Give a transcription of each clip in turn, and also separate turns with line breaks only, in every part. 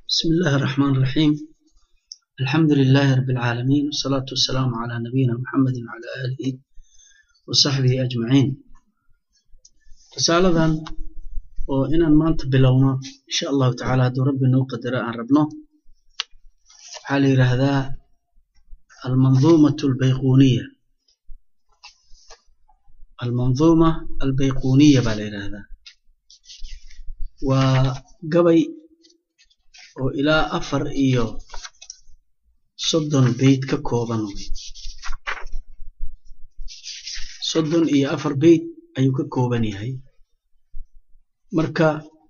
بسم الله الرحمن الرحيم الحمد لله رب العالمين والصلاة والسلام على نبينا محمد وعلى آله وصحبه أجمعين رسالة oo inaan maanta bilowno insha allahu tacaala hadduu rabbi noo qadaro aan rabno waxaa la yidhaahdaa almanduumatu albayquniya almanduuma albayquniya baa la yidhaahdaa waa gabay oo ilaa afar iyo soddon beyt ka kooban wey soddon iyo afar beyt ayuu ka kooban yahay marka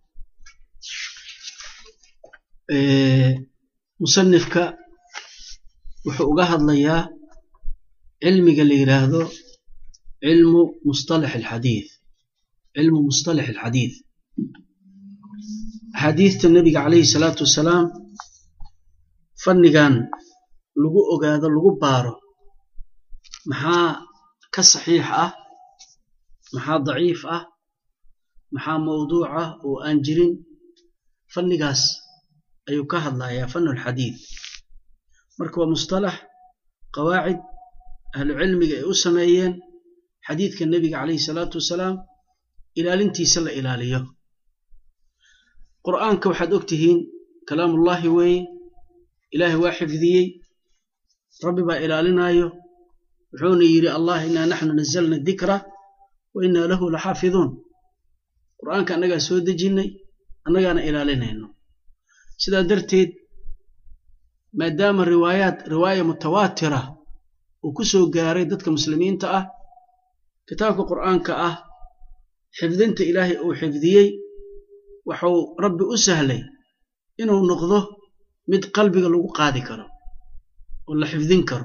musanifka wuxuu uga hadlayaa cilmiga la yidhaahdo cilmu mustalax alxadiid cilmu mustalax alxadiid axaadiidta nebiga calayhi salaatu wasalaam fannigan lagu ogaado lagu baaro maxaa ka saxiix ah maxaa daciif ah maxaa mawduuc ah oo aan jirin fannigaas ayuu ka hadlayaa fannu alxadiid marka waa mustalax qawaacid ahlucilmiga ay u sameeyeen xadiidka nebiga calayhi salaatu wasalaam ilaalintiisa la ilaaliyo qur'aanka waxaad og tihiin kalaamullaahi weeye ilaahay waa xifdiyey rabbi baa ilaalinaayo wuxuuna yidhi allah innaa naxnu nazalna dikra wa innaa lahu laxaafiduun qur'aanka annagaa soo dejinnay annagaana ilaalinayno sidaa darteed maadaama riwaayaad riwaaya mutawaatira uu ku soo gaaray dadka muslimiinta ah kitaabka qur'aanka ah xifdinta ilaahay uu xifdiyey waxuu rabbi u sahlay inuu noqdo mid qalbiga lagu qaadi karo oo la xifdin karo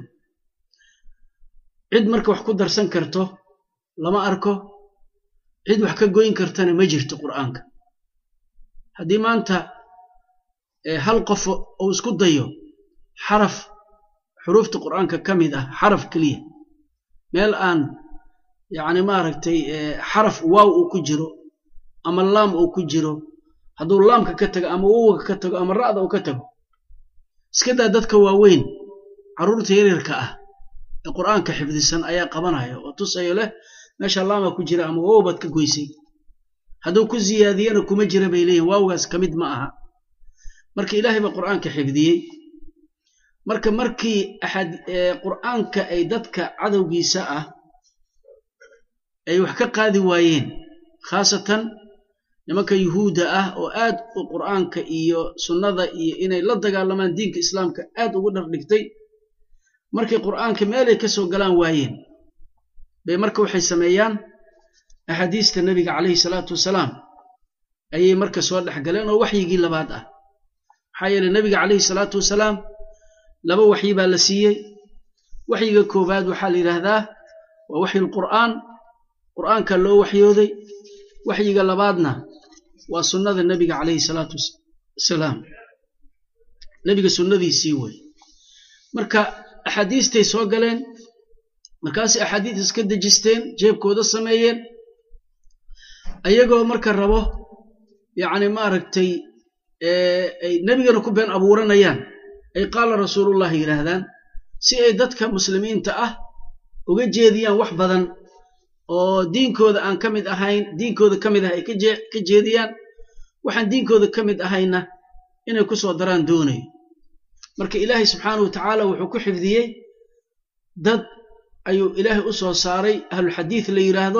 cid marka wax ku darsan karto lama arko cid wax ka goyn kartana ma jirto qur'aanka haddii maanta hal qof uu isku dayo xaraf xuruufta qur'aanka ka mid ah xaraf keliya meel aan yacni maaragtay xaraf waaw uu ku jiro ama laam uu ku jiro hadduu laamka ka tago ama wowga ka tago ama ra'da uu ka tago iska daa dadka waaweyn carruurta yaryarka ah ee qur'aanka xifdisan ayaa qabanaya oo tusayo leh meesha laama ku jira ama wow baad ka goysay hadduu ku ziyaadiyana kuma jira bay leeyihin waawgaas ka mid ma aha marka ilaahay baa qur'aanka xifdiyey marka markii axad qur'aanka ay dadka cadowgiisa ah ay wax ka qaadi waayeen khaasatan nimanka yuhuudda ah oo aad u qur'aanka iyo sunnada iyo inay la dagaalamaan diinka islaamka aad ugu dhardhigtay markay qur'aanka meelay ka soo galaan waayeen bay marka waxay sameeyaan axaadiista nebiga calayhi salaatu wasalaam ayay marka soo dhex galeen oo waxyigii labaad ah maxaa yeeley nebiga calayhi salaatu wasalaam laba waxyi baa la siiyey waxyiga koowaad waxaa la yidhaahdaa waa waxyu lqur'aan qur'aanka loo waxyooday waxyiga labaadna waa sunnada nebiga calayhi salaatu wasalaam nebiga sunnadiisii wey marka axaadiistay soo galeen markaasay axaadiis iska dejisteen jeebkooda sameeyeen ayagoo marka rabo yacni maaragtay ay nebigana ku been abuuranayaan ay qaala rasuulullahi yidhaahdaan si ay dadka muslimiinta ah uga jeediyaan wax badan oo diinkooda aan ka mid ahayn diinkooda ka mid ah ay ka jeediyaan waxaan diinkooda ka mid ahayna inay ku soo daraan doonayo marka ilaahay subxaanahu wa tacaala wuxuu ku xifdiyey dad ayuu ilaahay u soo saaray ahlulxadiid la yidhaahdo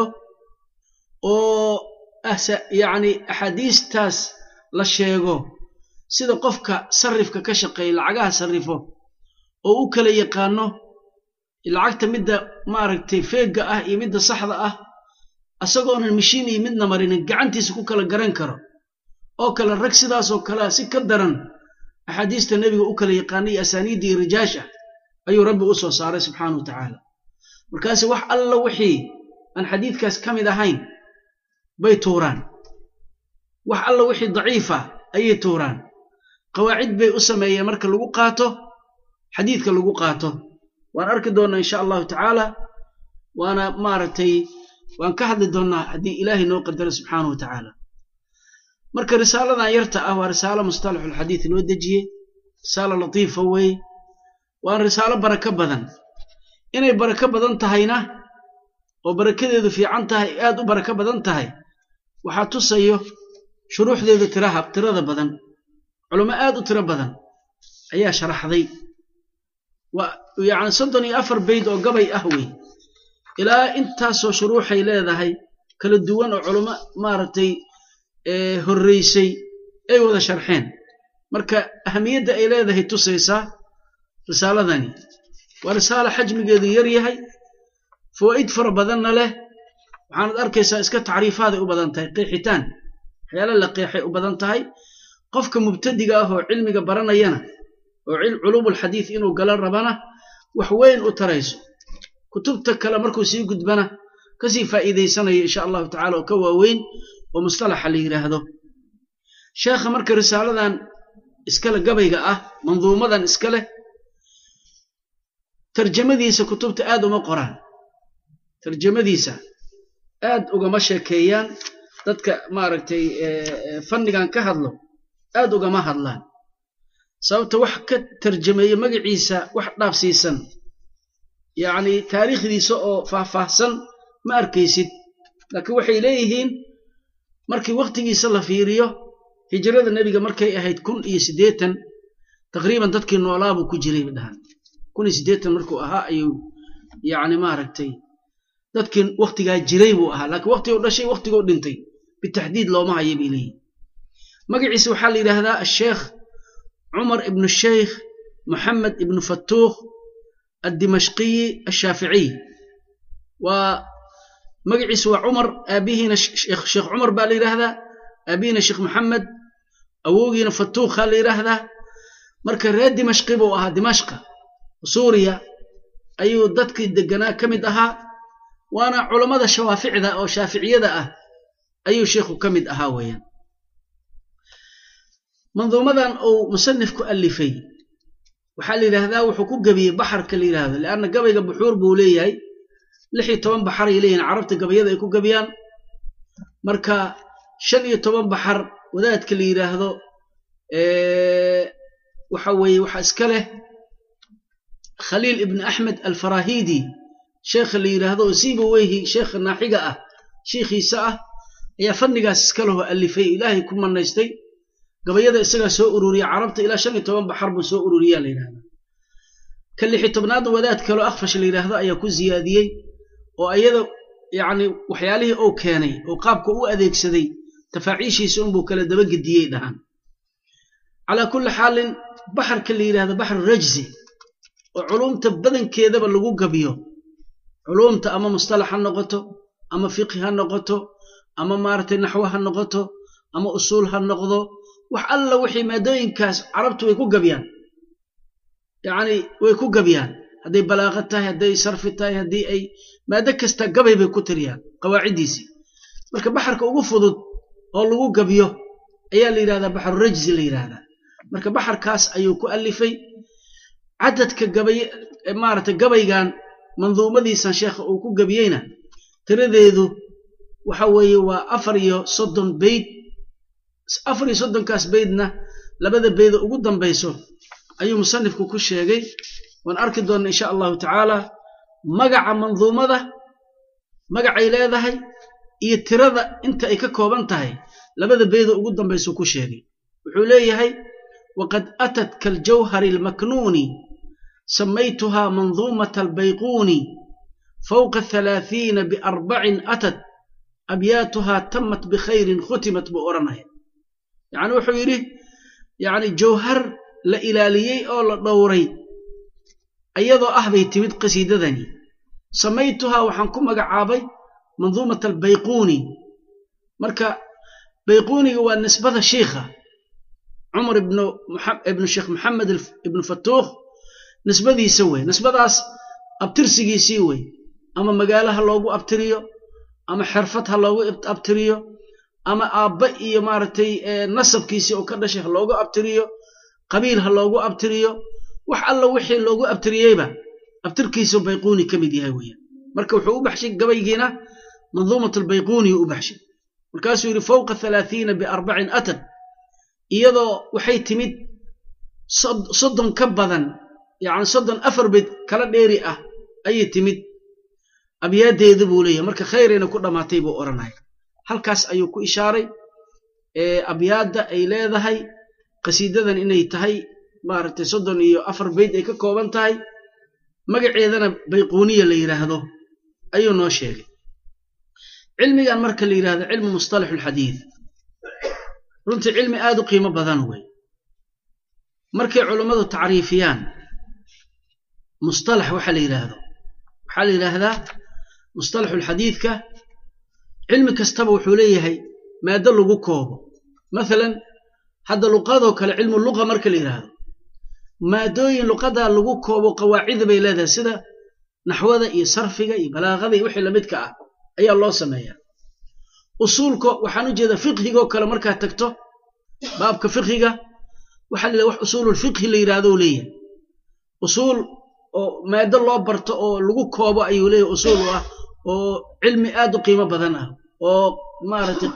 oo yacni axaadiistaas la sheego sida qofka sarrifka ka shaqeeya lacagaha sarrifo oo u kala yaqaano lacagta midda maaragtay feegga ah iyo midda saxda ah asagoonan mashiin iyo midna marinin gacantiisa ku kala garan karo oo kale rag sidaasoo kalea si ka daran axaadiista nebiga u kala yaqaana iyo asaaniidda iyo rijaasha ayuu rabbi u soo saaray subxaana wa tacaala markaase wax alla wixii aan xadiidkaas ka mid ahayn bay tuuraan wax alla wixii daciifa ayay tuuraan qawaacid bay u sameeyeen marka lagu qaato xadiidka lagu qaato waan arki doonnaa insha allahu tacaala waana maaragtay waan ka hadli doonnaa haddii ilaahay noo qadaro subxaana wa tacaala marka risaaladan yarta ah waa risaalo mustalaxulxadiid loo dejiyey risaalo latiifa weeye waana risaalo barako badan inay barako badan tahayna oo barakadeedu fiican tahay aad u barako badan tahay waxaa tusayo shuruuxdeedu tiraha tirada badan culamo aad u tiro badan ayaa sharaxday waa yacni soddon iyo afar bayd oo gabay ah wey ilaa intaasoo shuruuxay leedahay kala duwan oo culamo maaragtay horreysay ay wada sharxeen marka ahamiyadda ay leedahay tusaysaa risaaladani waa risaalo xajmigeedu yar yahay fawaa'id fara badanna leh waxaanad arkaysaa iska tacriifaaday u badan tahay qeexitaan waxyaala la qeexay u badan tahay qofka mubtadiga ah oo cilmiga baranayana oo culuumulxadiid inuu galan rabana wax weyn u tarayso kutubta kale markuu sii gudbana kasii faa'iidaysanayo insha allahu tacala oo ka waaweyn oo mustalaxa la yidhaahdo sheekha marka risaaladan iskale gabayga ah manduumadan iska leh tarjamadiisa kutubta aad uma qoraan tarjamadiisa aad ugama sheekeeyaan dadka maaragtay fannigan ka hadlo aad ugama hadlaan sababta wax ka tarjameeya magaciisa wax dhaafsiisan yacni taariikhdiisa oo faahfaahsan ma arkaysid laakiin waxay leeyihiin markii wakhtigiisa la fiiriyo hijrada nebiga markay ahayd kun iyo siddeetan taqriiban dadkii noolaabuu ku jiray badhahan kun iyo siddeetan markuu ahaa ayuu yacni maaragtay dadkii wakhtigaa jiray buu ahaa laakiin wakhtiguu dhashay wakhtiguu dhintay bitaxdiid looma haya bay leeyihin magaciisa waxaa la yidhaahdaa asheekh cumar ibnu sheykh moxamed ibnu fatuukh addimashqiyi ashaaficiy waa magaciisu waa cumar aabihiina sheekh cumar baa la yidhaahdaa aabihiina sheekh moxamed awowgiina fatuukha la yidhaahdaa marka reer dimashqi buu ahaa dimashqa suuriya ayuu dadkii deganaa ka mid ahaa waana culammada shawaaficda oo shaaficiyada ah ayuu sheikhu ka mid ahaa weeyaan manduumadan uu musanifku alifay waxaa la yidhaahdaa wuxuu ku gebiyey baxarka la yidhaahdo leanna gabayga buxuur buu leeyahay lix iyo toban baxar ay leeyihin carabta gabayada ay ku gebiyaan marka shan iyo toban baxar wadaadka la yidhaahdo waxa weeye waxaa iska leh khaliil ibn axmed alfarahidi sheekha la yidhaahdo oo siiba weyhi sheekha naaxiga ah shiikhiisa ah ayaa fannigaas iska leho alifay ilaahay ku manaystay gabayada isagaa soo ururiya carabta ilaa shan iyo toban baxar buu soo ururiyaa la yidhahda ka lixi tobnaadna wadaad kaloo akhfash la yidhaahdo ayaa ku siyaadiyey oo ayada yacni waxyaalihii uu keenay oo qaabka u adeegsaday tafaaciishiisa unbuu kala dabagediyey dhahaan calaa kulli xaalin baxarka la yidhahdo baxru rajzi oo culuumta badankeedaba lagu gabiyo culuumta ama mustalax ha noqoto ama fiqhi ha noqoto ama maaragtay naxwo ha noqoto ama usuul ha noqdo wax alla wixii maadooyinkaas carabtu way ku gabiyaan yacni way ku gabiyaan hadday balaaqa tahay hadday sarfi tahay haddii ay maado kasta gabay bay ku tiriyaan qawaaciddiisii marka baxarka ugu fudud oo lagu gabiyo ayaa la yidhahdaa baxru rajzi la yidhaahdaa marka baxarkaas ayuu ku alifay cadadka gabay maaragtay gabaygan manduumadiisan sheekha uu ku gabiyeyna tiradeedu waxa weeye waa afar iyo soddon beyd afar iyo soddonkaas beydna labada beyda ugu dambayso ayuu musanifku ku sheegay waan arki doonna insha allahu tacaala magaca manduumada magacay leedahay iyo tirada inta ay ka kooban tahay labada beyda ugu dambayso ku sheegay wuxuu leeyahay waqad atat kaljawhari almaknuuni samaytuhaa manduumata albayquuni fawqa halaathiina biarbacin atat abyaatuhaa tamat bikhayrin khutimat buu odhanaya yacni wuxuu yidhi yacni jawhar la ilaaliyey oo la dhowray iyadoo ah bay timid qasiidadani samaytuhaa waxaan ku magacaabay manduumata albayquuni marka bayquuniga waa nisbada shiikha cumar ibnu sheekh maxamed ibnu fatuukh nisbadiisa wey nisbadaas abtirsigiisii wey ama magaalo ha loogu abtiriyo ama xirfad ha loogu abtiriyo ama aabba iyo maaragtay nasabkiisii oo ka dhashay ha loogu abtiriyo qabiil ha loogu abtiriyo wax alla wixii loogu abtiriyeyba abtirkiisu bayquuni ka mid yahay weeyaan marka wuxuu u baxshay gabaygiina manduumat albayquuni u baxshay markaasuu yidhi fowqa halaathiina biarbacin atad iyadoo waxay timid soddon ka badan yacni soddon afar bed kala dheeri ah ayay timid abyaaddeeda buu leeyahay marka khayrayna ku dhammaatay buu odhanaya halkaas ayuu ku ishaaray abyaadda ay leedahay qasiidadan inay tahay maaragtay soddon iyo afar beyd ay ka kooban tahay magaceedana bayquuniya la yidhaahdo ayuu noo sheegay cilmigan marka la yidhahdo cilmu mustalaxu alxadiid runtii cilmi aad u qiimo badan wey markay culummadu tacriifiyaan mustalax waxa la yidhaahdo waxaa la yidhaahdaa mustalaxu alxadiidka cilmi kastaba wuxuu leeyahay maado lagu koobo mathalan hadda luqadoo kale cilmu luqa marka la yidhaahdo maadooyin luqadaa lagu koobo qawaacida bay leedahay sida naxwada iyo sarfiga iyo balaaqada iyo wixii lamidka ah ayaa loo sameeyaa usuulka waxaan u jeedaa fiqhigoo kale markaad tagto baabka fiqhiga waxaa la yidhaha wax usuululfiqhi la yidhahdo u leeyahay usuul oo maado loo barto oo lagu koobo ayuu leeyahay usuul u ah oo cilmi aad u qiimo badan ah oo maaragtay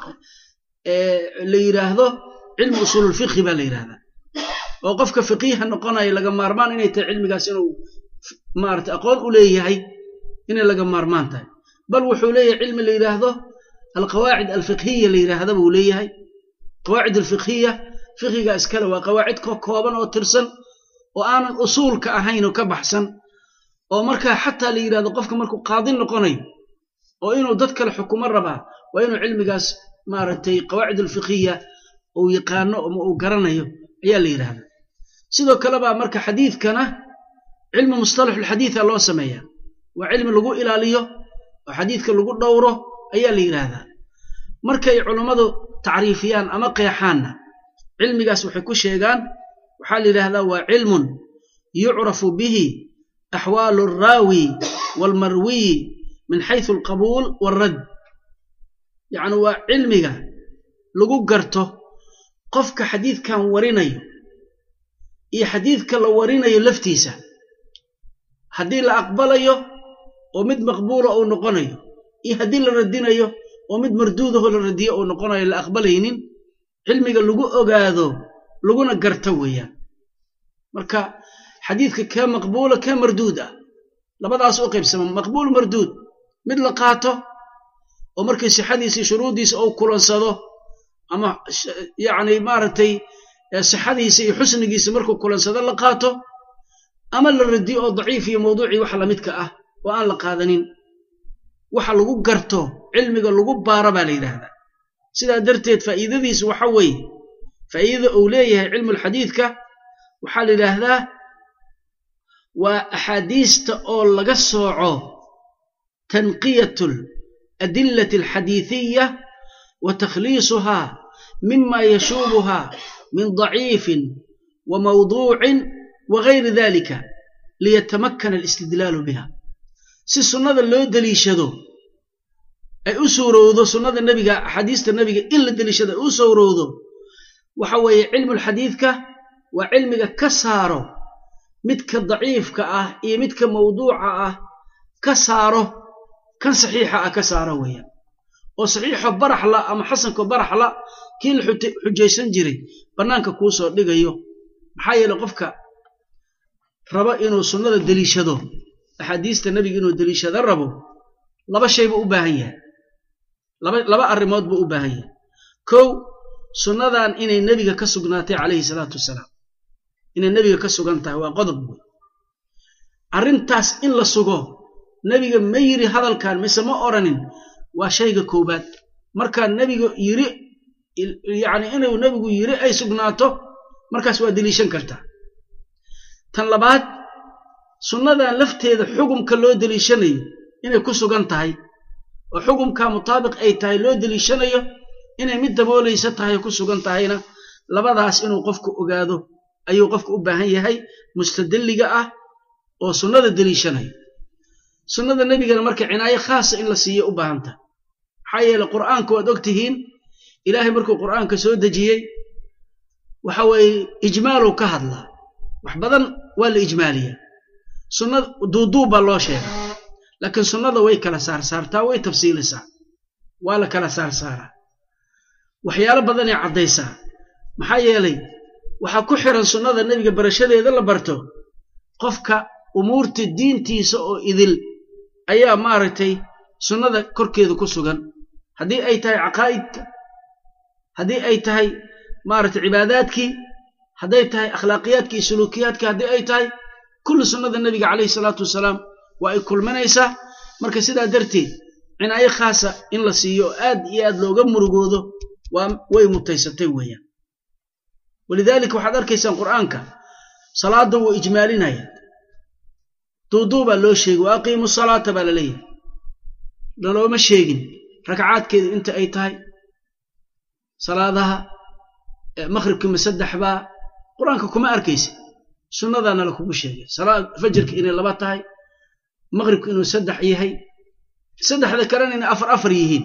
la yidhaahdo cilmi usuululfiqhi baa la yidhahdaa oo qofka fiqiiha noqonaya laga maarmaan inay tahay cilmigaas inuu maarata aqoon u leeyahay inay laga maarmaan tahay bal wuxuu leeyahay cilmi la yidhaahdo alqawaacid alfiqhiya la yidhaahda buu leeyahay qawaacid alfiqhiya fiqhiga iskale waa qawaacid ka kooban oo tirsan oo aanan usuulka ahayn oo ka baxsan oo markaa xataa la yidhahdo qofka markuu qaadin noqonayo oo inuu dad kale xukumo rabaa waa inuu cilmigaas maaragtay qawaacid alfiqhiya uu yaqaano ama uu garanayo ayaa la yidhahdaa sidoo kale baa marka xadiidkana cilmi mustalaxulxadiida loo sameeyaa waa cilmi lagu ilaaliyo oo xadiidka lagu dhowro ayaa la yidhaahdaa markay culummadu tacriifiyaan ama qeexaanna cilmigaas waxay ku sheegaan waxaa la yidhaahdaa waa cilmun yucrafu bihi axwaalu alraawi waalmarwiyi min xaysu alqabuul waalrad yacni waa cilmiga lagu garto qofka xadiidkan warinayo iyo xadiidka la warinayo laftiisa haddii la aqbalayo oo mid maqbuula uu noqonayo iyo haddii la radinayo oo mid marduudahoo la radiyo uu noqonayo la aqbalaynin cilmiga lagu ogaado laguna garto weeyaan marka xadiidka kee maqbuula kee marduud ah labadaas u qaybsama maqbuul marduud mid la qaato oo markii sixadiisii shuruuddiisa uu kulansado ama yacni maaragtay sixadiisa iyo xusnigiisa markuu kulansado la qaato ama la radiyo oo daciif iyo mawduucii waxa lamidka ah oo aan la qaadanin waxa lagu garto cilmiga lagu baaro baa la yidhaahdaa sidaa darteed faa'iidadiisu waxa weeye faa'iidada uu leeyahay cilmulxadiidka waxaa la yidhaahdaa waa axaadiista oo laga sooco tanqiyatul adillati alxadiidiya wa takhliisuhaa mima yashuubuhaa min daciifin wa mawduucin wa gayri dalika liyatamakana alistidlaalu biha si sunnada loo deliishado ay u suurowdo sunnada nebiga axaadiista nebiga in la deliishado ay u suurowdo waxa weeye cilmulxadiidka waa cilmiga ka saaro midka daciifka ah iyo midka mawduuca ah ka saaro kan saxiixa ah ka saaro weeyaan oo saxiixo baraxla ama xasanko baraxla kii la xujaysan jiray bannaanka kuu soo dhigayo maxaa yeele qofka rabo inuu sunnada deliishado axaadiista nebiga inuu deliishado rabo laba shay buu u baahan yahay laba arrimood buu u baahan yahay kow sunnadan inay nebiga ka sugnaatay calayhi salaatu wasalaam inay nebiga ka sugan tahay waa qodob wey arrintaas in la sugo nebiga ma yiri hadalkan mise ma odhanin waa shayga koowaad markaa nebiga yiri yacni inuu nebigu yiri ay sugnaato markaas waa deliishan kartaa tan labaad sunnadan lafteeda xugumka loo deliishanayo inay ku sugan tahay oo xugumkaa mutaabiq ay tahay loo deliishanayo inay mid daboolaysa tahay ku sugan tahayna labadaas inuu qofku ogaado ayuu qofku u baahan yahay mustadilliga ah oo sunnada deliishanayo sunnada nebigana marka cinaayo khaasa in la siiyo u baahan tahay maxaa yeele qur'aanka waad og tihiin ilaahay markuu qur'aanka soo dejiyey waxa weeye ijmaaluu ka hadlaa wax badan waa la ijmaaliyaa sunnada duuduub baa loo sheegaa laakiin sunnada way kala saarsaartaa way tafsiilisaa waa la kala saarsaaraa waxyaalo badanay caddaysaa maxaa yeelay waxaa ku xiran sunnada nebiga barashadeeda la barto qofka umuurta diintiisa oo idil ayaa maaragtay sunnada korkeeda ku sugan haddii ay tahay caqaa'idka haddii ay tahay maaragtay cibaadaadkii hadday tahay akhlaaqiyaadka iyo suluukiyaadka haddii ay tahay kulli sunnada nebiga calayhi salaatu wasalaam waa ay kulminaysaa marka sidaa darteed cinaayo khaasa in la siiyo oo aad iyo aad looga murugoodo waa way mutaysatay weeyaan walidaalika waxaad arkaysaan qur'aanka salaadda wuu ijmaalinaya duuduubaa loo sheegay wa aqiimu salaata baa la leeyahay lalooma sheegin ragcaadkeeda inta ay tahay salaadaha maqhribkima saddex baa qur-aanka kuma arkaysa sunnadaana lakugu sheegay fajirka inay laba tahay maqhribka inuu saddex yahay saddexda kalena inay afar afar yihiin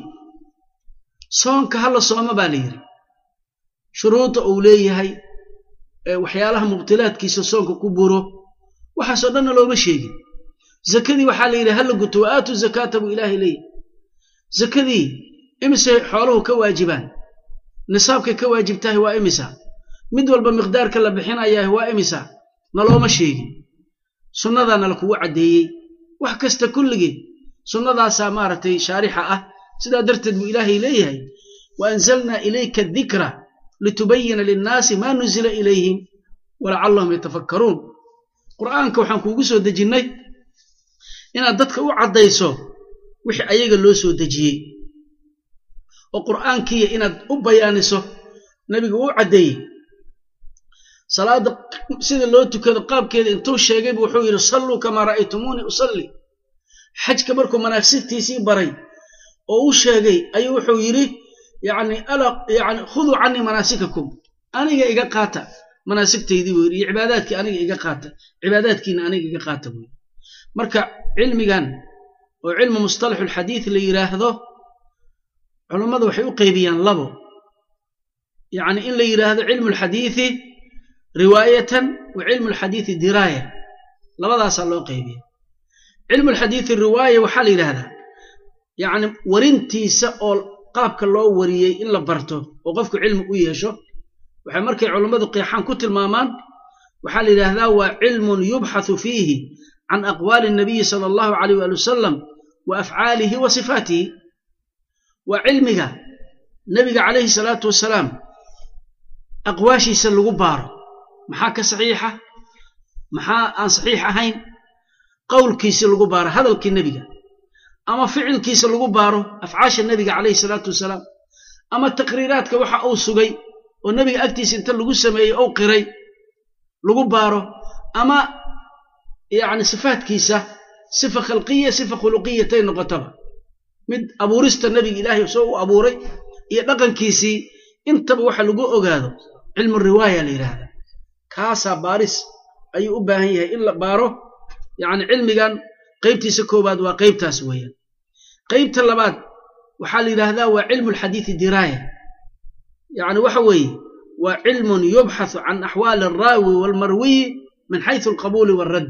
soonka hala sooma baa la yidhi shuruudda uu leeyahay waxyaalaha mubtilaadkiisa soonka ku buro waxaasoo dhanna looma sheegin zakadii waxaa la yidhi hala guto wa aatu zakaata buu ilaahay leeyahay zakadii imise xooluhu ka waajibaan nisaabkay ka waajibtahay waa imisa mid walba miqdaarka la bixinayaah waa imisa nalooma sheegin sunnadaana lakugu caddeeyey wax kasta kulligii sunnadaasaa maaragtay shaarixa ah sidaa darteed buu ilaahay leeyahay wa anzalnaa ilayka adikra litubayina linnaasi maa nuzila ilayhim walacallahum yatafakkaruun qur'aanka waxaan kuugu soo dejinnay inaad dadka u caddayso wixii ayaga loo soo dejiyey oo qur'aankiiya inaad u bayaaniso nebigu uu caddeeyey salaadda sida loo tukado qaabkeeda intuu sheegaybu wuxuu yidhi salluu kamaa ra'aytumuunii usalli xajka markuu manaagsigtiisii baray oo u sheegay ayuu wuxuu yidhi yacni ala yani khuduu canii manaasikakum aniga iga qaata manaasigtaydii buu yidhi iyo cibaadaadkii aniga iga qaata cibaadaadkiina aniga iga qaata buu yidhi marka cilmigan oo cilmu mustalaxulxadiid la yidhaahdo culummadu waxay u qaybiyaan labo yacni in la yidhaahdo cilmu alxadiidi riwaayatan wa cilmu alxadiidi diraaya labadaasaa loo qaybiya cilmu alxadiidi riwaaya waxaa la yidhaahdaa yacni warintiisa oo qaabka loo wariyey in la barto oo qofku cilmi u yeesho waxay markay culummadu qeexaan ku tilmaamaan waxaa la yidhaahdaa waa cilmun yubxathu fiihi can aqwaali nabiyi sala allahu calayh waali wasalam wa afcaalihi wa sifaatihi waa cilmiga nebiga calayhi salaatu wasalaam aqwaashiisa lagu baaro maxaa ka saxiixa maxaa aan saxiix ahayn qowlkiisi lagu baaro hadalkii nebiga ama ficilkiisa lagu baaro afcaasha nebiga calayhi salaatu wasalaam ama taqriiraadka waxa uu sugay oo nebiga agtiisa inta lagu sameeyey ou qiray lagu baaro ama yacni sifaatkiisa sifa khalqiya sifa khuluqiyatay noqotaba mid abuurista nebiga ilaahay soo u abuuray iyo dhaqankiisii intaba waxa lagu ogaado cilmu riwaaya la yidhaahda kaasaa baaris ayuu u baahan yahay in la baaro yacni cilmigan qaybtiisa koowaad waa qaybtaas weeyaan qaybta labaad waxaa la yidhaahdaa waa cilmu alxadiidi diraaya yacni waxa weeye waa cilmun yubxathu can axwaali alraawi waalmarwiyi min xaysu alqabuuli waalradd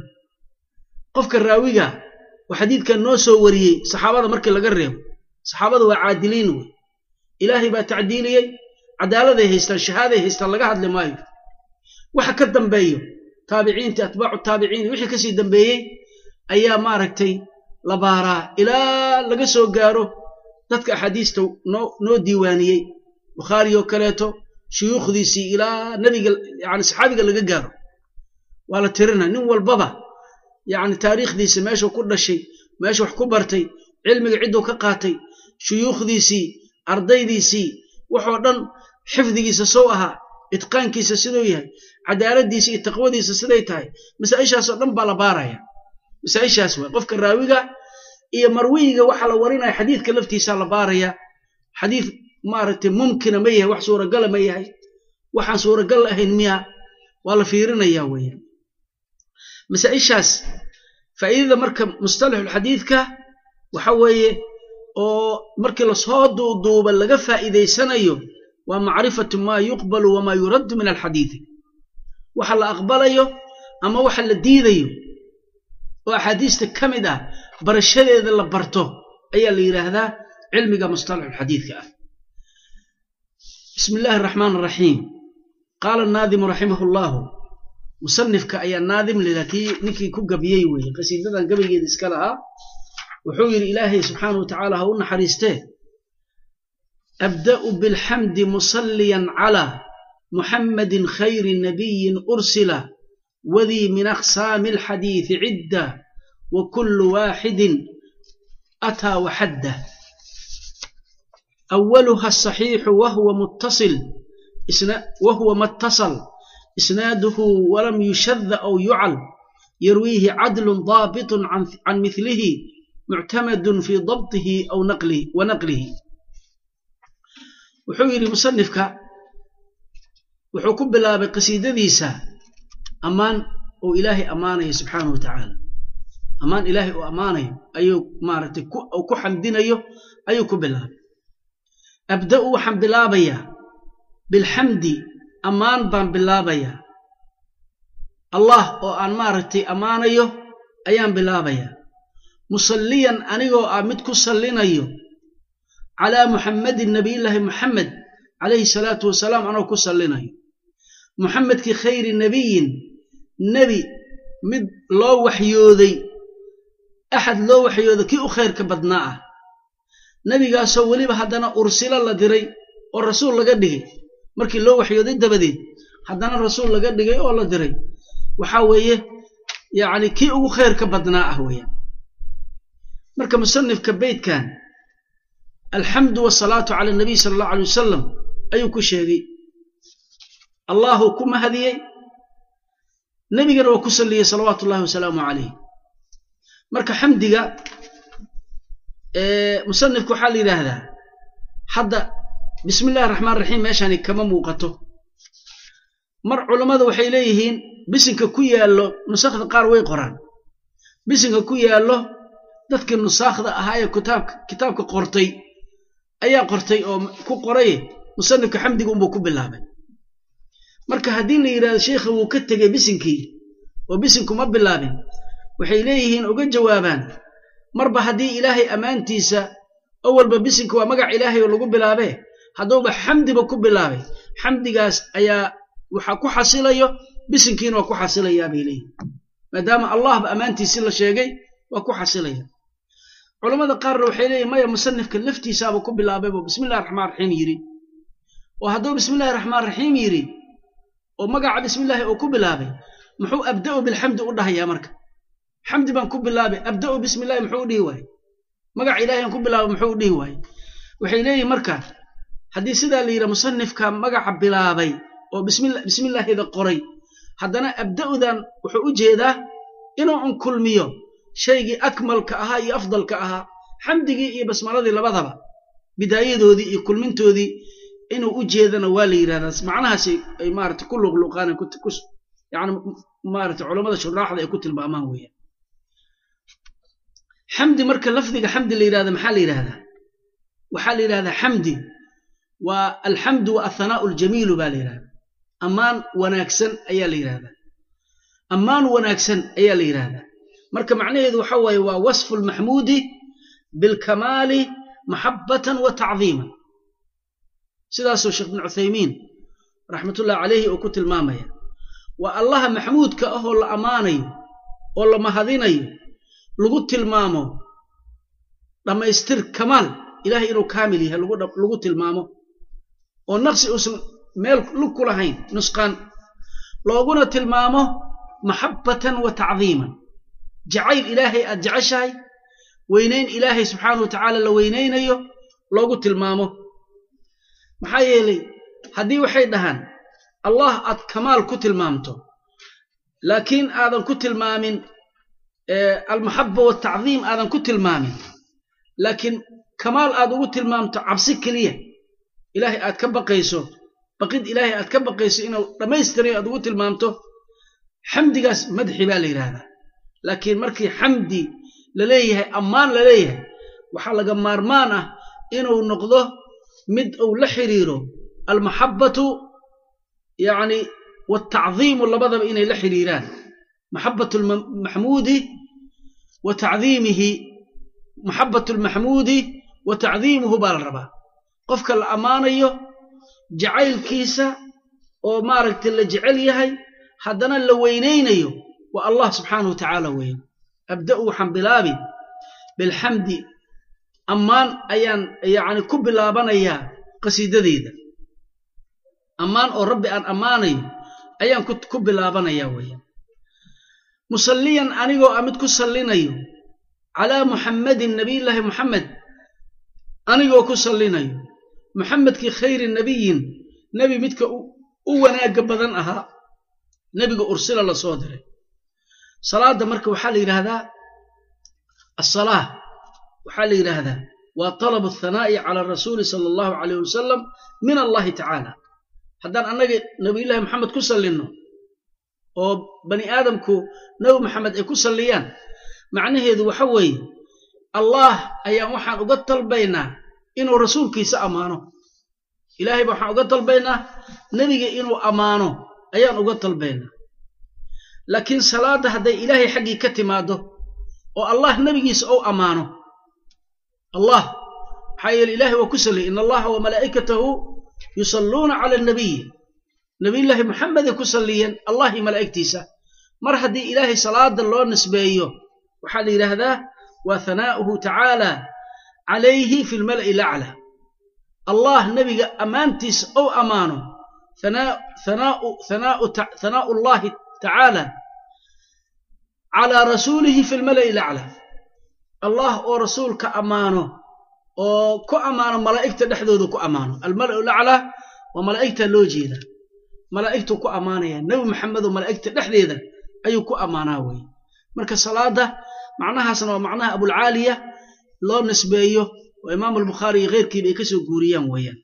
qofka raawiga oo xadiidkan noo soo wariyey saxaabada markii laga reebo saxaabada waa caadiliin wey ilaahay baa tacdiiliyey cadaaladay haystaan shahaaday haystaan laga hadli maayo waxa ka dambeeyo taabiciinta atbaacu taabiciin wixii kasii dambeeyey ayaa maaragtay la baaraa ilaa laga soo gaaro dadka axaadiista noo noo diiwaaniyey bukhaari oo kaleeto shuyuukhdiisii ilaa nebiga yani saxaabiga laga gaaro waa la tirina nin walbaba yacni taariikhdiisa meeshuu ku dhashay meesha wax ku bartay cilmiga cidduu ka qaatay shuyuukhdiisii ardaydiisii waxoo dhan xifdigiisa sow ahaa itqaankiisa siduu yahay cadaaladdiisa iyo taqwadiisa siday tahay masaa'ishaasoo dhan baa la baaraya masaa'ishaas waay qofka raawiga iyo marwiyiga waxa la warinaya xadiidka laftiisaa la baaraya xadiid maaragtay mumkina ma yahay wax suuragala ma yahay waxaan suuragal ahayn miya waa la fiirinaya weeyaan masaa'ishaas faa'iidada marka mustalaxulxadiidka waxa weeye oo markii lasoo duuduuba laga faa'iidaysanayo waa macrifatu maa yuqbalu wamaa yuraddu min alxadiidi waxa la aqbalayo ama waxa la diidayo oo axaadiista ka mid ah barashadeeda la barto ayaa la yidhaahdaa cilmiga mustalaxulxadiidka ah bismi illaahi araxmaan araxiim qaala naadimu raximahu llaahu musanifka ayaa naadim lila kii ninkii ku gabiyey weeye qasiidadan gabaygeeda iska lahaa wuxuu yidhi ilaahay subxaana wa tacaala ha u naxariistee abda'u bilxamdi musalliyan calaa muxammadin khayri nabiyin ursila wadii min aqsaami alxadiidi cidda wa kullu waaxidin ataa waxadda أولها الصحيح وهو متصل وهو ما اتصل إسناده ولم يشذ أو يعل يرويه عدل ضابط عن, عن مثله معتمد في ضبطه أو نقله ونقله وحويري مصنفك وحكم بلا بقصيدة ديسا أمان أو إلهي أمانه سبحانه وتعالى أمان إلهي وأمانه أيو مارتك أو كحمدين أيو أيو كبلا abda'u waxaan bilaabayaa bilxamdi ammaan baan bilaabayaa allah oo aan maaragtay ammaanayo ayaan bilaabayaa musalliyan anigoo ah mid ku sallinayo calaa muxammadin nabiyullaahi muxamed calayhi salaatu wasalaam anoo ku sallinayo muxamedkii khayri nebiyin nebi mid loo waxyooday axad loo waxyooday kii u khayrka badnaa ah nebigaasoo weliba haddana ursilo la diray oo rasuul laga dhigay markii loo waxyooday dabadeed haddana rasuul laga dhigay oo la diray waxaa weeye yacni kii ugu khayrka badnaa ah weeyaan marka musanifka beytkan alxamdu wasalaatu cala anabiy sala allahu alay wasalam ayuu ku sheegay allahuu ku mahadiyey nebigana waa ku salliyey salawaatu ullahi wasalaamu calayh marka xamdiga musanifku waxaa la yidhaahdaa hadda bismi illahi raxmaan raxiim meeshani kama muuqato mar culammadu waxay leeyihiin bisinka ku yaallo nusakhda qaar way qoraan bisinka ku yaallo dadkii nusaakhda ahaa ee kitaabka kitaabka qortay ayaa qortay oo ku qoray musanifka xamdiga unbuu ku bilaabay marka haddii la yidhahdo sheikha wuu ka tegey bisinkii oo bisinku ma bilaabin waxay leeyihiin uga jawaabaan marba haddii ilaahay ammaantiisa awalba bisinka waa magac ilaahay oo lagu bilaabee hadduuba xamdiba ku bilaabay xamdigaas ayaa waxaa ku xasilayo bisinkiina waa ku xasilayaa bay leeyihin maadaama allahba ammaantiisi la sheegay waa ku xasilaya culammada qaarna waxay leeyihin maya musanifka laftiisaaba ku bilaabaybo bismillahi raxmaan raxiim yidhi oo hadduu bismillahi raxmaan raxiim yidhi oo magaca bismillaahi uu ku bilaabay muxuu abda'u bilxamdi u dhahayaa marka xamdi baan ku bilaabay abda'u bismi illahi muxuu u dhihi waaye magac ilahay aan ku bilaabay muxuu u dhihi waaye waxay leeyihin marka haddii sidaa la yidhaha musanifka magaca bilaabay oo bismillaahida qoray haddana abda'udan wuxuu u jeedaa inuu un kulmiyo shaygii akmalka ahaa iyo afdalka ahaa xamdigii iyo basmaladii labadaba bidaayadoodii iyo kulmintoodii inuu u jeedana waa la yidhahdaa macnahaasi ay maarata ku luqluqaan yani maarata culammada shuraaxda ay ku tilmaamaan weeyaan xamdi marka lafdiga xamdi la yidhahda maxaa la yidhahdaa waxaa la yidhahdaa xamdi waa alxamdu wa athanaa'u aljamiilu baa la yidhahdaa ammaan wanaagsan ayaa la yidhahdaa ammaan wanaagsan ayaa la yidhahdaa marka macnaheedu waxa waaye waa wasfu lmaxmuudi bilkamaali maxabbatan wa tacdiiman sidaasuu sheekh bin cuthaymiin raxmatullahi calayhi uu ku tilmaamaya waa allaha maxmuudka ah oo la ammaanayo oo la mahadinayo lagu tilmaamo dhammaystir kamaal ilahay inuu kaamil yahay lagu tilmaamo oo naqsi uusan meel lug ku lahayn nusqaan looguna tilmaamo maxabbatan wa tacdiiman jacayl ilaahay aad jeceshahay weynayn ilaahay subxaana wa tacaala la weynaynayo loogu tilmaamo maxaa yeelay haddii waxay dhahaan allah aad kamaal ku tilmaamto laakiin aadan ku tilmaamin almaxaba waltacdiim aadan ku tilmaamin laakiin kamaal aad ugu tilmaamto cabsi keliya ilaahay aad ka baqayso baqid ilaahay aad ka baqayso inuu dhammaystirayo aad ugu tilmaamto xamdigaas madxi baa la yidhaahdaa laakiin markii xamdi la leeyahay ammaan la leeyahay waxaa laga maarmaan ah inuu noqdo mid uu la xiriiro almaxabbatu yacni waaltacdiimu labadaba inay la xiriiraan maxabbatu lmaxmuudi wa tacdiimihi maxabbatu lmaxmuudi wa tacdiimuhu baa la rabaa qofka la ammaanayo jacaylkiisa oo maaragtay la jecel yahay haddana la weynaynayo waa allah subxaanahu wa tacaala weeye abda'u waxaan bilaabi bilxamdi ammaan ayaan yacni ku bilaabanayaa qasiidadeyda ammaan oo rabbi aan ammaanayo ayaan ku bilaabanayaa weeye musalliyan anigoo a mid ku sallinayo calaa muxammadin nabiyillaahi muxamed anigoo ku sallinayo muxamedkii khayri nebiyin nebi midka u wanaagga badan ahaa nebiga ursila la soo diray salaadda marka waxaa la yidhaahdaa asalaah waxaa la yidhaahdaa waa talabu athanaa'i cala rasuuli sala allahu calayh wasalam min allahi tacaala haddaan annaga nabiyullaahi maxamed ku sallinno oo bani aadamku nebi maxamed ay ku salliyaan macnaheedu waxa weeye allaah ayaan waxaan uga dalbaynaa inuu rasuulkiisa ammaano ilaahay ba waxaan uga dalbaynaa nebiga inuu ammaano ayaan uga dalbaynaa laakiin salaadda hadday ilaahay xaggii ka timaaddo oo allah nebigiisa ou ammaano allah maxaa yeele ilahay waa ku salliyay in allaha wa malaa'ikatahu yusalluuna cala annabiyi nabiyullaahi maxameday ku salliyeen allah iyo malaa'igtiisa mar haddii ilaahay salaada loo nisbeeyo waxaa la yidhaahdaa waa hanaa'uhu tacaala calayhi fi lmala'i lacla allah nebiga ammaantiisa ou ammaano hanaa'u allahi tacaala calaa rasuulihi fi lmala'i lacla allah oo rasuulka ammaano oo ku ammaano malaa'igta dhexdooda ku ammaano almala'u lacla waa malaa'igta loo jeeda malaa'igtuu ku ammaanaya nebi maxamedoo malaa'igta dhexdeeda ayuu ku ammaanaa weye marka salaadda macnahaasna waa macnaha abulcaaliya loo nisbeeyo oo imaamu albukhaari iyo keyrkiiba ay ka soo guuriyaan weeyaan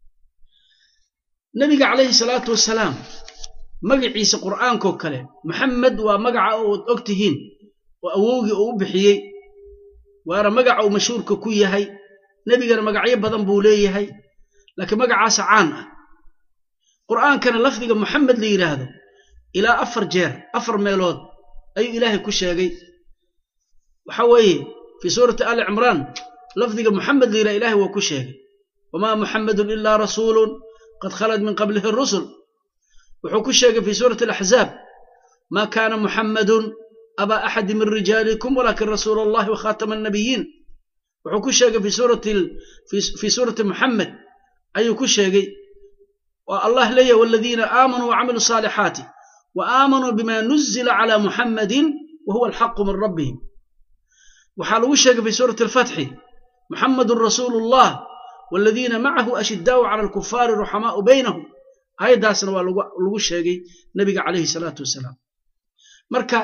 nebiga calayhi salaatu wasalaam magaciisa qur'aankoo kale maxamed waa magaca ood og tihiin oo awowgii uu u bixiyey waana magaca uu mashhuurka ku yahay nebigana magacyo badan buu leeyahay laakiin magacaasa caan ah qur'aankana lafdiga moxamed la yidhaahdo ilaa afar jeer afar meelood ayuu ilaahay ku sheegay waxa weeye fii suurati ali cimraan lafdiga moxamed la yidhahdo ilahay waa ku sheegay wamaa muxamedun ilaa rasuulun qad khalad min qablihi rusul wuxuu ku sheegay fii suurati alaxzaab maa kaana muxammadun abaa axadi min rijaalikum walaakin rasuula allahi wa khaatama annabiyiin wuxuu ku sheegay fii suurati muxamed ayuu ku sheegay waa allah leeyahy waladiina aamanuu wacamiluu saalixaati wa aamanuu bima nuzila calaa muxammadin wa huwa alxaqu min rabbihim waxaa lagu sheegay fii suurati alfatxi muxammadun rasuulu llah waladiina macahu ashidaau cala alkufaari ruxamaau baynahum aayaddaasna waa lagu sheegay nebiga calayhi salaatu wasalaam marka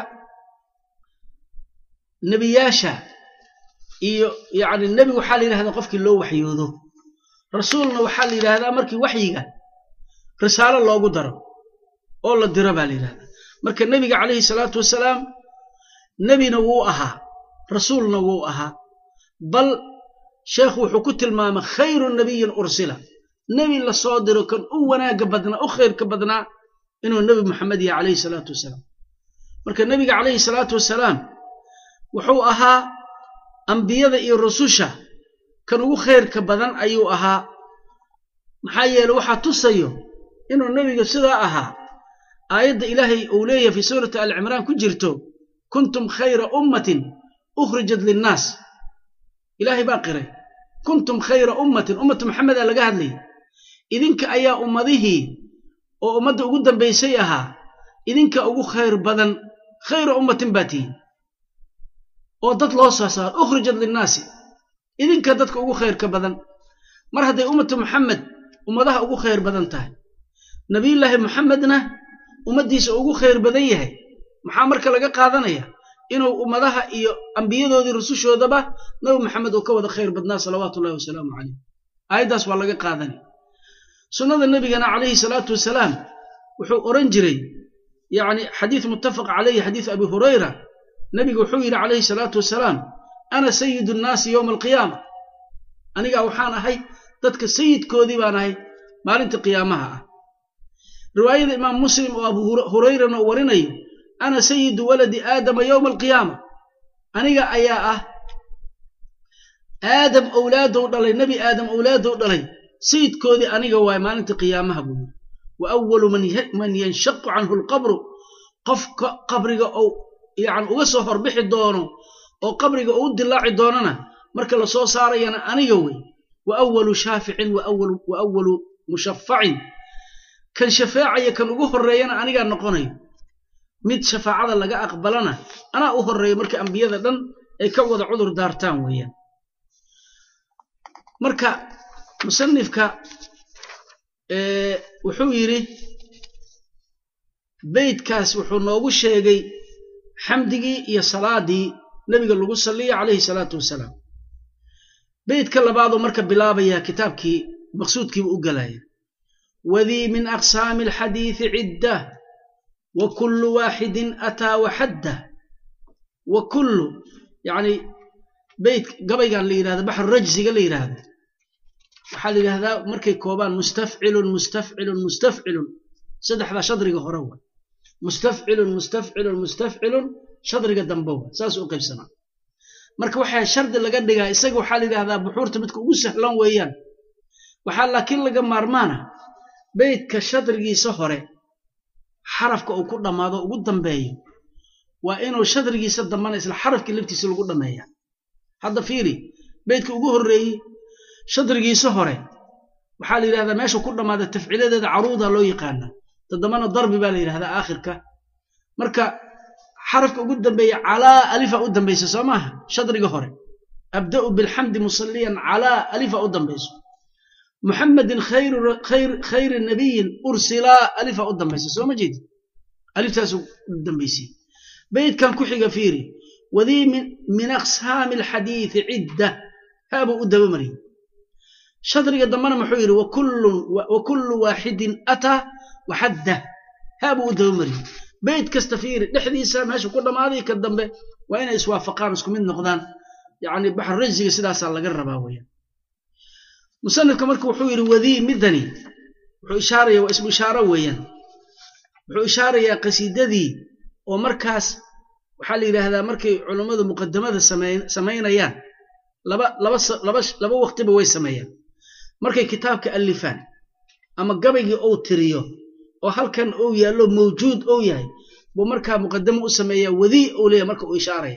nebiyaasha iyo yacni nebi waxaa la yidhahdaa qofkii loo waxyoodo rasuulna waxaa la yidhaahdaa markii waxyiga risaalo loogu daro oo la diro baa la yidhahdaa marka nebiga calayhi salaatu wasalaam nebina wuu ahaa rasuulna wuu ahaa bal sheekhu wuxuu ku tilmaamay khayru nabiyin ursila nebi la soo diro kan u wanaagga badnaa u khayrka badnaa inuu nebi moxamed yahay calayhi salaatu wasalaam marka nebiga calayhi salaatu wasalaam wuxuu ahaa ambiyada iyo rususha kan ugu khayrka badan ayuu ahaa maxaa yeele waxaa tusayo inuu nebiga sidaa ahaa aayadda ilaahay uu leeyahay fii suurati alcimraan ku jirto kuntum khayra ummatin ukhrijat linnaas ilaahay baa qiray kuntum khayra ummatin ummatu maxamedaa laga hadlayay idinka ayaa ummadihii oo ummadda ugu dambaysay ahaa idinka ugu khayr badan khayra ummatin baa tihiin oo dad loo soo saaro ukhrijat linnaasi idinka dadka ugu khayrka badan mar hadday ummatu maxamed ummadaha ugu khayr badan tahay nebiyullaahi moxamedna ummaddiisa ugu khayr badan yahay maxaa marka laga qaadanaya inuu ummadaha iyo ambiyadoodii rusushoodaba nabi maxamed uu ka wada khayr badnaa salawaatu ullahi wasalaamu calayh aayaddaas waa laga qaadanaya sunnada nebigana calayhi salaatu wasalaam wuxuu odhan jiray yacni xadiis muttafaq calayhi xadiis abi hurayra nebigu wuxuu yidhi calayhi salaatu wasalaam ana sayidu nnaasi yowma alqiyaama anigaa waxaan ahay dadka sayidkoodii baan ahay maalinta qiyaamaha ah riwaayada imaam muslim oo abu hurayrana uu warinayo ana sayidu waladi aadama yowma alqiyaama aniga ayaa ah aadam owlaadow dhalay nebi aadam owlaadow dhalay sayidkoodii aniga waay maalinta qiyaamaha buu yiri wa awalu man yanshaqu canhu alqabru qofka qabriga ou yani uga soo horbixi doono oo qabriga uu dilaaci doonana marka la soo saarayana aniga wey wa awalu shaaficin wa awalu mushafacin kan shafeecaya kan ugu horreeyana anigaa noqonayo mid shafaacada laga aqbalana anaa u horreeya marka ambiyada dhan ay ka wada cudur daartaan weeyaan marka musanifka wuxuu yidhi beytkaas wuxuu noogu sheegay xamdigii iyo salaadii nebiga lagu salliya calayhi salaatu wasalaam beytka labaaduu marka bilaabaya kitaabkii maqsuudkiibu u galaya wadii min aqsaami alxadiidi ciddah wa kullu waaxidin ataa waxaddah wa kullu yacni beyt gabaygan la yidhahdo baxru rajsiga la yidhaahdo waxaa la yidhahdaa markay koobaan mustafcilun mustafcilun mustafcilun saddexdaa shadriga hore wa mustafcilun mustafcilun mustafcilun shadriga dambe wa saas u qaybsanaa marka waxaa shardi laga dhigaa isaga waxaa la yidhahdaa buxuurta midka ugu sahlan weeyaan waxaa laakiin laga maarmaana beytka shadrigiisa hore xarafka uu ku dhammaado ugu dambeeyo waa inuu shadrigiisa dambana isla xarafkii laftiisa lagu dhammeeya hadda fiiri beytka ugu horreeyey shadrigiisa hore waxaa la yidhahdaa meesha ku dhammaada tafciiladeeda caruuda loo yaqaana toddobana darbi baa la yidhahdaa aakhirka marka xarafka ugu dambeeya calaa alifa u dambaysa soo maaha shadriga hore abda'u bilxamdi musalliyan calaa alifa u dambayso muxamedin khayri nabiyin ursilaa alifa u dambaysa soo ma jeedi aliftaasu u dambaysay beytkan ku xiga fiiri wadii min aqsaami alxadiidi cidda haabuu u dabamariyey shadriga dambena muxuu yidhi wa kullu waaxidin ataa waxaddah haabuu u dabamariyey beyt kasta fiiri dhexdiisa meesha ku dhammaaday ka dambe waa inay iswaafaqaan isku mid noqdaan yacni baxru rajsiga sidaasaa laga rabaa weeyaan musanifka marka wuxuu yidhi wadii midani wuxuu ishaaraya waa ismu ishaaro weeyaan wuxuu ishaarayaa qasiidadii oo markaas waxaa la yidhaahdaa markay culummadu muqadamada samaynayaan laba laba laba laba waqtiba way sameeyaan markay kitaabka allifaan ama gabaygii ou tiriyo oo halkan ou yaallo mawjuud ou yahay buu markaa muqadamo u sameeyaa wadii ou leeyahy marka uu ishaaraya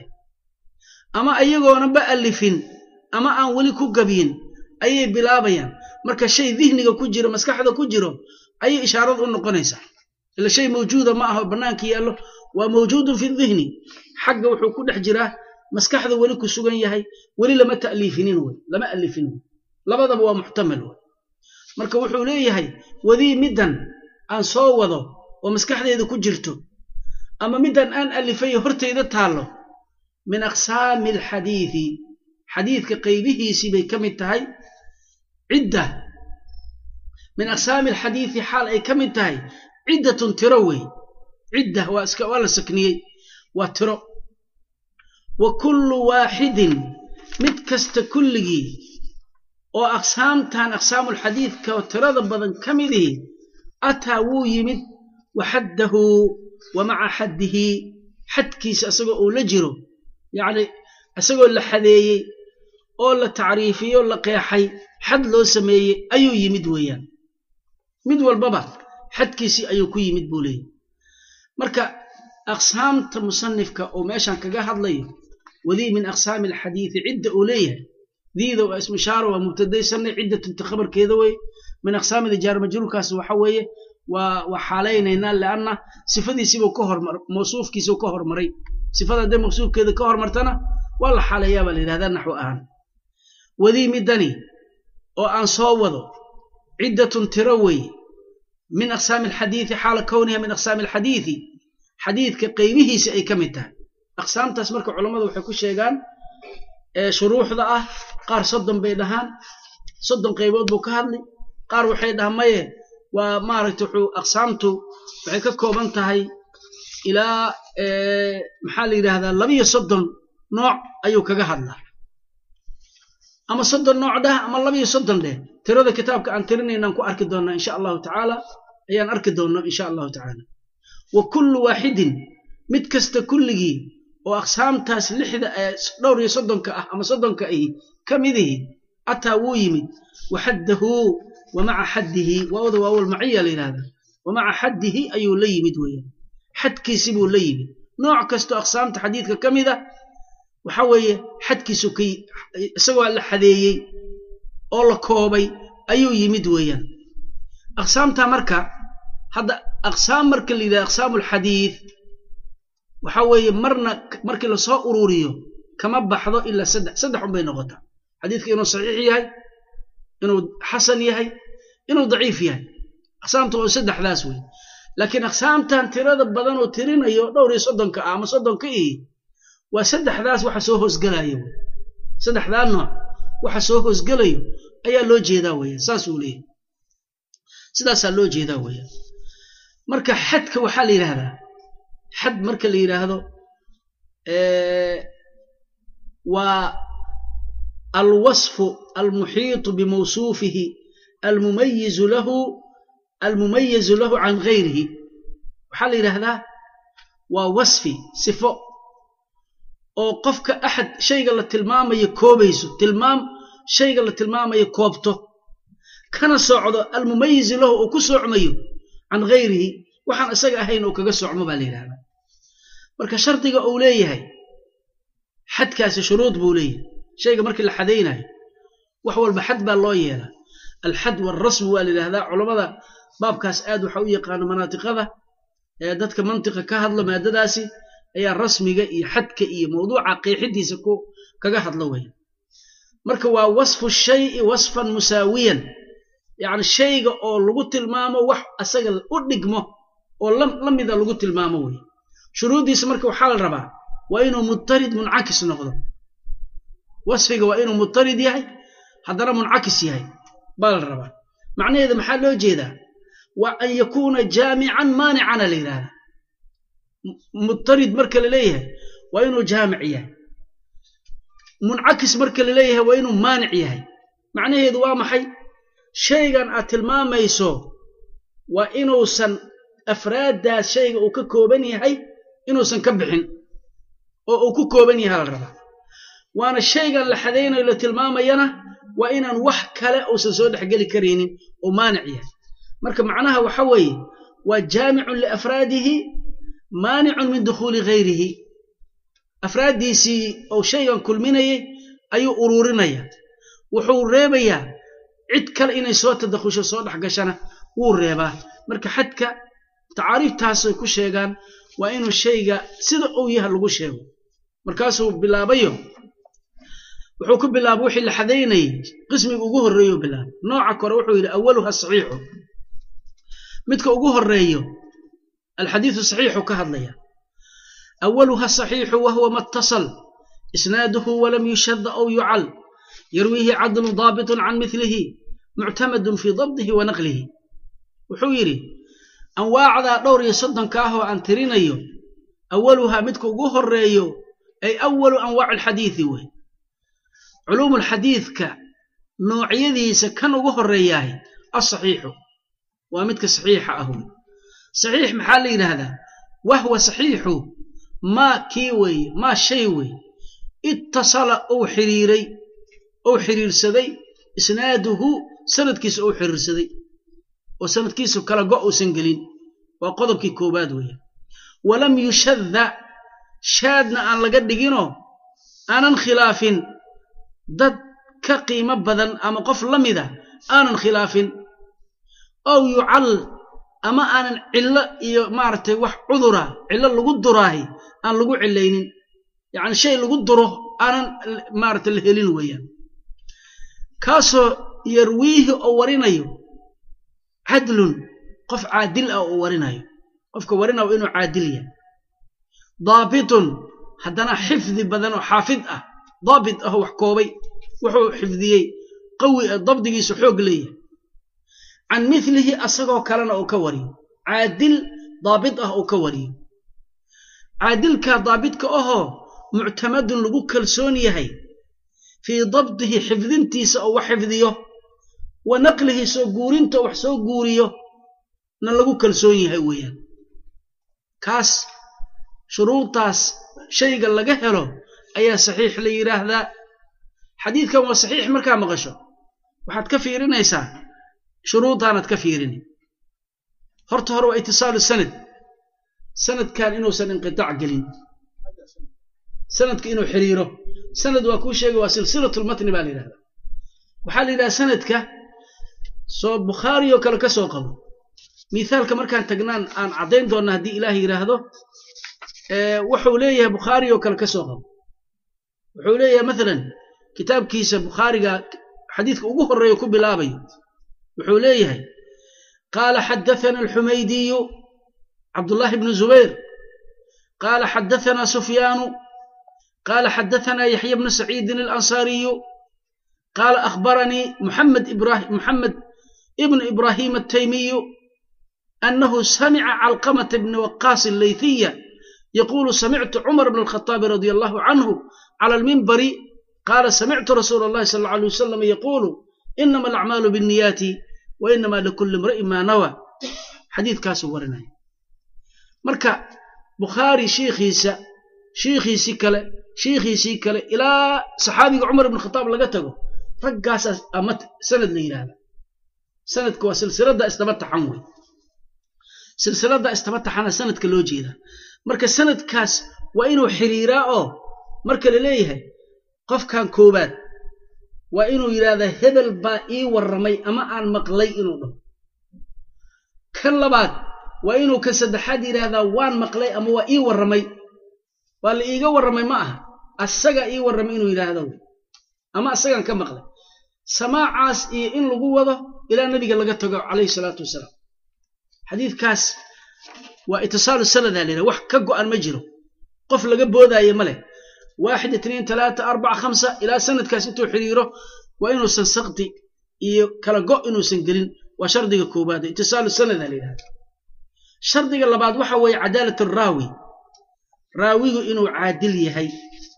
ama ayagoonaba allifin ama aan weli ku gabyin ayay bilaabayaan marka shay dihniga ku jiro maskaxda ku jiro ayay ishaarad u noqonaysaa ila shay mawjuuda ma aho bannaanka yaallo waa mawjuudun fi dihni xagga wuxuu ku dhex jiraa maskaxda weli ku sugan yahay weli lama ta'liifinin wey lama allifin wey labadaba waa muxtamal wey marka wuxuu leeyahay wadii middan aan soo wado oo maskaxdeeda ku jirto ama middan aan alifayo hortayda taallo min aqsaami alxadiidi xadiidka qaybihiisii bay ka mid tahay cidda min aqsaami alxadiidi xaal ay ka mid tahay ciddatun tiro wey cidda waa iska waa la sakniyey waa tiro wa kullu waaxidin mid kasta kulligii oo aqsaamtan aqsaamulxadiidka oo tirada badan ka midihi ataa wuu yimid wa xaddahu wa maca xaddihi xadkiisa isagoo uu la jiro yacni isagoo la xadeeyey oo la tacriifiyey oo la qeexay xad loo sameeyey ayuu yimid weeyaan mid walbaba xadkiisii ayuu ku yimid buu leeyahy marka aqsaamta musanifka oo meeshan kaga hadlayo wadii min aqsaami alxadiidi cidda uu leeyahay diida waa ismu ishaara waa mubtadaysanay ciddatunta khabarkeeda wey min aqsaamida jaar majruurkaas waxa weeye waa waa xaalaynaynaa lianna sifadiisiibuu ka hormar mawsuufkiisuu ka hormaray sifada hadday mawsuufkeeda ka hormartana waa la xaaleeyaa baa la yidhahdaa naxwo ahaan wadii midani oo aan soo wado ciddatun tiro wey min aqsaami alxadiidi xaala kowniha min aqsaami alxadiidi xadiidka qaybihiisa ay ka mid tahay aqsaamtaas marka culammadu waxay ku sheegaan shuruuxda ah qaar soddon bay dhahaan soddon qaybood buu ka hadli qaar waxay dhahaan maye waa maaragta wuxuu aqsaamtu waxay ka kooban tahay ilaa maxaa la yidhaahdaa labiyo soddon nooc ayuu kaga hadlaa ama soddon nooc dheh ama labiyo soddon dheh tirada kitaabka aan tirinaynaan ku arki doonnaa insha allahu tacaala ayaan arki doonnaa insha allahu tacaala wa kullu waaxidin mid kasta kulligii oo aqsaamtaas lixda dhowr iyo soddonka ah ama soddonka ahi ka midihi ataa wuu yimid waxaddahu wa maca xaddihi waawda waawal maciya la yidhahda wa maca xaddihi ayuu la yimid weeyaan xadkiisi buu la yimid nooc kastoo aqsaamta xadiidka ka mid a waxa weeye xadkiisu ka isagoo la xadeeyey oo la koobay ayuu yimid weeyaan aqsaamta marka hadda aqsaam marka la yidhahda aqsaamu alxadiid waxa weeye marna markii lasoo ururiyo kama baxdo ilaa saddex saddex unbay noqotaa xadiidka inuu saxiix yahay inuu xasan yahay inuu daciif yahay aqsaamta oo saddexdaas wey laakiin aqsaamtan tirada badan oo tirinayo dhowr iyo soddonka ah ama soddonka ii waa saddexdaas waxa soo hoosgelaya wey saddexdaa nooc waxa soo hoosgelayo ayaa loo jeedaa weeyaan saas uu leeyahay sidaasaa loo jeedaa weeyaan marka xadka waxaa la yidhaahdaa xad marka la yidhaahdo waa alwasfu almuxiitu bimawsuufihi almumayizu lahu almumayizu lahu can gayrihi waxaa la yidhaahdaa waa wasfi sifo oo qofka axad shayga la tilmaamayo koobayso tilmaam shayga la tilmaamayo koobto kana socdo almumayizu lahu oo ku socmayo can gayrihi waxaan isaga ahayn oo kaga socmo baa la yidhahdaa marka shardiga uu leeyahay xadkaasi shuruud buu leeyahay shayga markii la xadaynayo wax walba xad baa loo yeelaa alxad waalrasmu waa la yidhahdaa culammada baabkaas aad waxa u yaqaano manaatiqada ee dadka mantiqa ka hadlo maadadaasi ayaa rasmiga iyo xadka iyo mawduuca qeexidiisa ku kaga hadlo weya marka waa wasfu shayi wasfan musaawiyan yacni shayga oo lagu tilmaamo wax asaga u dhigmo oo la mida lagu tilmaamo wey shuruuddiisa marka waxaa la rabaa waa inuu mutarid muncakis noqdo wasfiga waa inuu mutarid yahay haddana muncakis yahay baa la rabaa macnaheeda maxaa loo jeedaa waa an yakuuna jaamican maanicana la yidhahdaa mutarid marka la leeyahay waa inuu jaamic yahay muncakis marka la leeyahay waa inuu maanic yahay macnaheedu waa maxay shaygan aad tilmaamayso waa inuusan afraaddaas shayga uu ka kooban yahay inuusan ka bixin oo uu ku kooban yahay la rabaa waana shaygan la xadaynayo la tilmaamayana waa inaan wax kale uusan soo dhexgeli karaynin oo maanic yahay marka macnaha waxa weeye waa jaamicun liafraadihi maanicun min dukhuuli gayrihi afraaddiisii ou shaygan kulminayay ayuu uruurinaya wuxuu reebayaa cid kale inay soo tadakhusho soo dhexgashana wuu reebaa marka xadka tacaariiftaasay ku sheegaan waa inuu shayga sida uu yaha lagu sheego markaasuu bilaabayo wuxuu ku bilaabay wixii la xadaynayay qismiga ugu horreeyuu bilaabay nooca kore wuxuu yidhi awaluha saxiixu midka ugu horreeyo alxadiidu saxiixu ka hadlaya awaluha saxiixu wahuwa ma اtasal isnaaduhu walam yushada aw yucal yarwiihi cadlu daabitun can milihi muctamadun fii dabdihi wa naqlihi wuxuu yidhi anwaacdaa dhowr iyo soddonka ah oo aan tirinayo awaluhaa midka ugu horreeyo ay awalu anwaaci alxadiidi wey culuumulxadiidka noocyadiisa kan ugu horreeyahay alsaxiixu waa midka saxiixa ah wey saxiix maxaa la yidhaahdaa wahwa saxiixu maa kii weeye maa shay weeye ittasala uu xiriiray ou xiriirsaday isnaaduhu sanadkiisa ou xiriirsaday oo sanadkiisu kala go' uusan gelin waa qodobkii koowaad weeyaan walam yushadda shaadna aan laga dhiginoo aanan khilaafin dad ka qiimo badan ama qof la mida aanan khilaafin ow yucal ama aanan cillo iyo maaragtay wax cudura cillo lagu duraahi aan lagu cilaynin yacni shay lagu duro aanan maaragtay la helin weeyaan kaasoo yarwiihi oo warinayo cadlun qof caadil ah oo warinayo qofka warinayo inuu caadil yahay daabitun haddana xifdi badan oo xaafid ah daabit ah oo wax koobay wuxuu xifdiyey qawi ah dabdigiisu xoog leeyahay can milihi asagoo kalena uu ka wariyo caadil daabit ah uu ka wariyo caadilka daabitka ahoo muctamadun lagu kalsoon yahay fii dabdihi xifdintiisa oo wax xifdiyo wa naqlihi soo guurinta wax soo guuriyo na lagu kalsoon yahay weeyaan kaas shuruudtaas shayga laga helo ayaa saxiix la yidhaahdaa xadiidkan waa saxiix markaa maqasho waxaad ka fiirinaysaa shuruudaanad ka fiirini horta hore waa itisaalu sanad sanadkan inuusan inqitaac gelin sanadka inuu xiriiro sanad waa kuu sheegay waa silsilatulmatni baa la yidhahdaa waxaa la yidhaha sanadka soo bukhaari oo kale ka soo qabo mithaalka markaan tagnaan aan caddayn doonna haddii ilaah yidhaahdo wuxuu leeyahay bukhaari oo kale ka soo qabo wuxuu leeyahay mathalan kitaabkiisa bukhaariga xadiidka ugu horreeya ku bilaabayo wuxuu leeyahay qaala xadathana alxumaydiyu cabdullahi bnu zubayr qaala xadathana sufyaanu qaala xadathana yaxya bnu saciidin alansaariyu qaala akhbaranii muxamed ibrahim muxamed ibnu ibrahim altaymiyu أنه سمع علقمة بن وقاص الليثية يقول سمعت عمر بن الخطاب رضي الله عنه على المنبر قال سمعت رسول الله صلى الله عليه وسلم يقول إنما الأعمال بالنيات وإنما لكل امرئ ما نوى حديث كاسو ورنا مركا بخاري شيخيسا شيخيسي كلا شيخيسي كلا إلى صحابي عمر بن الخطاب لقته رقاس أمت سند لي هذا سند كوا سلسلة دا استمت حموي silsilada istabataxana sanadka loo jeeda marka sanadkaas waa inuu xiriiraa oo marka la leeyahay qofkan koobaad waa inuu yidhaahdaa hebel baa ii warramay ama aan maqlay inuu dhaho kan labaad waa inuu kan saddexaad yidhaahdaa waan maqlay ama waa ii warramay waa la iiga warramay ma aha asagaa ii warramay inuu yidhaahdo ama asagaan ka maqlay samaacaas iyo in lagu wado ilaa nabiga laga tago calayhi salaatu wasalaam xadiidkaas waa itisaalu sanadaa la yidhaha wax ka go'an ma jiro qof laga boodaayo ma leh waaxid itniin talaata arbaca khamsa ilaa sanadkaas intuu xiriiro waa inuusan sakti iyo kala go' inuusan gelin waa shardiga koobaad itisaalu sanadaa la yidhahda shardiga labaad waxa weeye cadaalat araawi raawigu inuu caadil yahay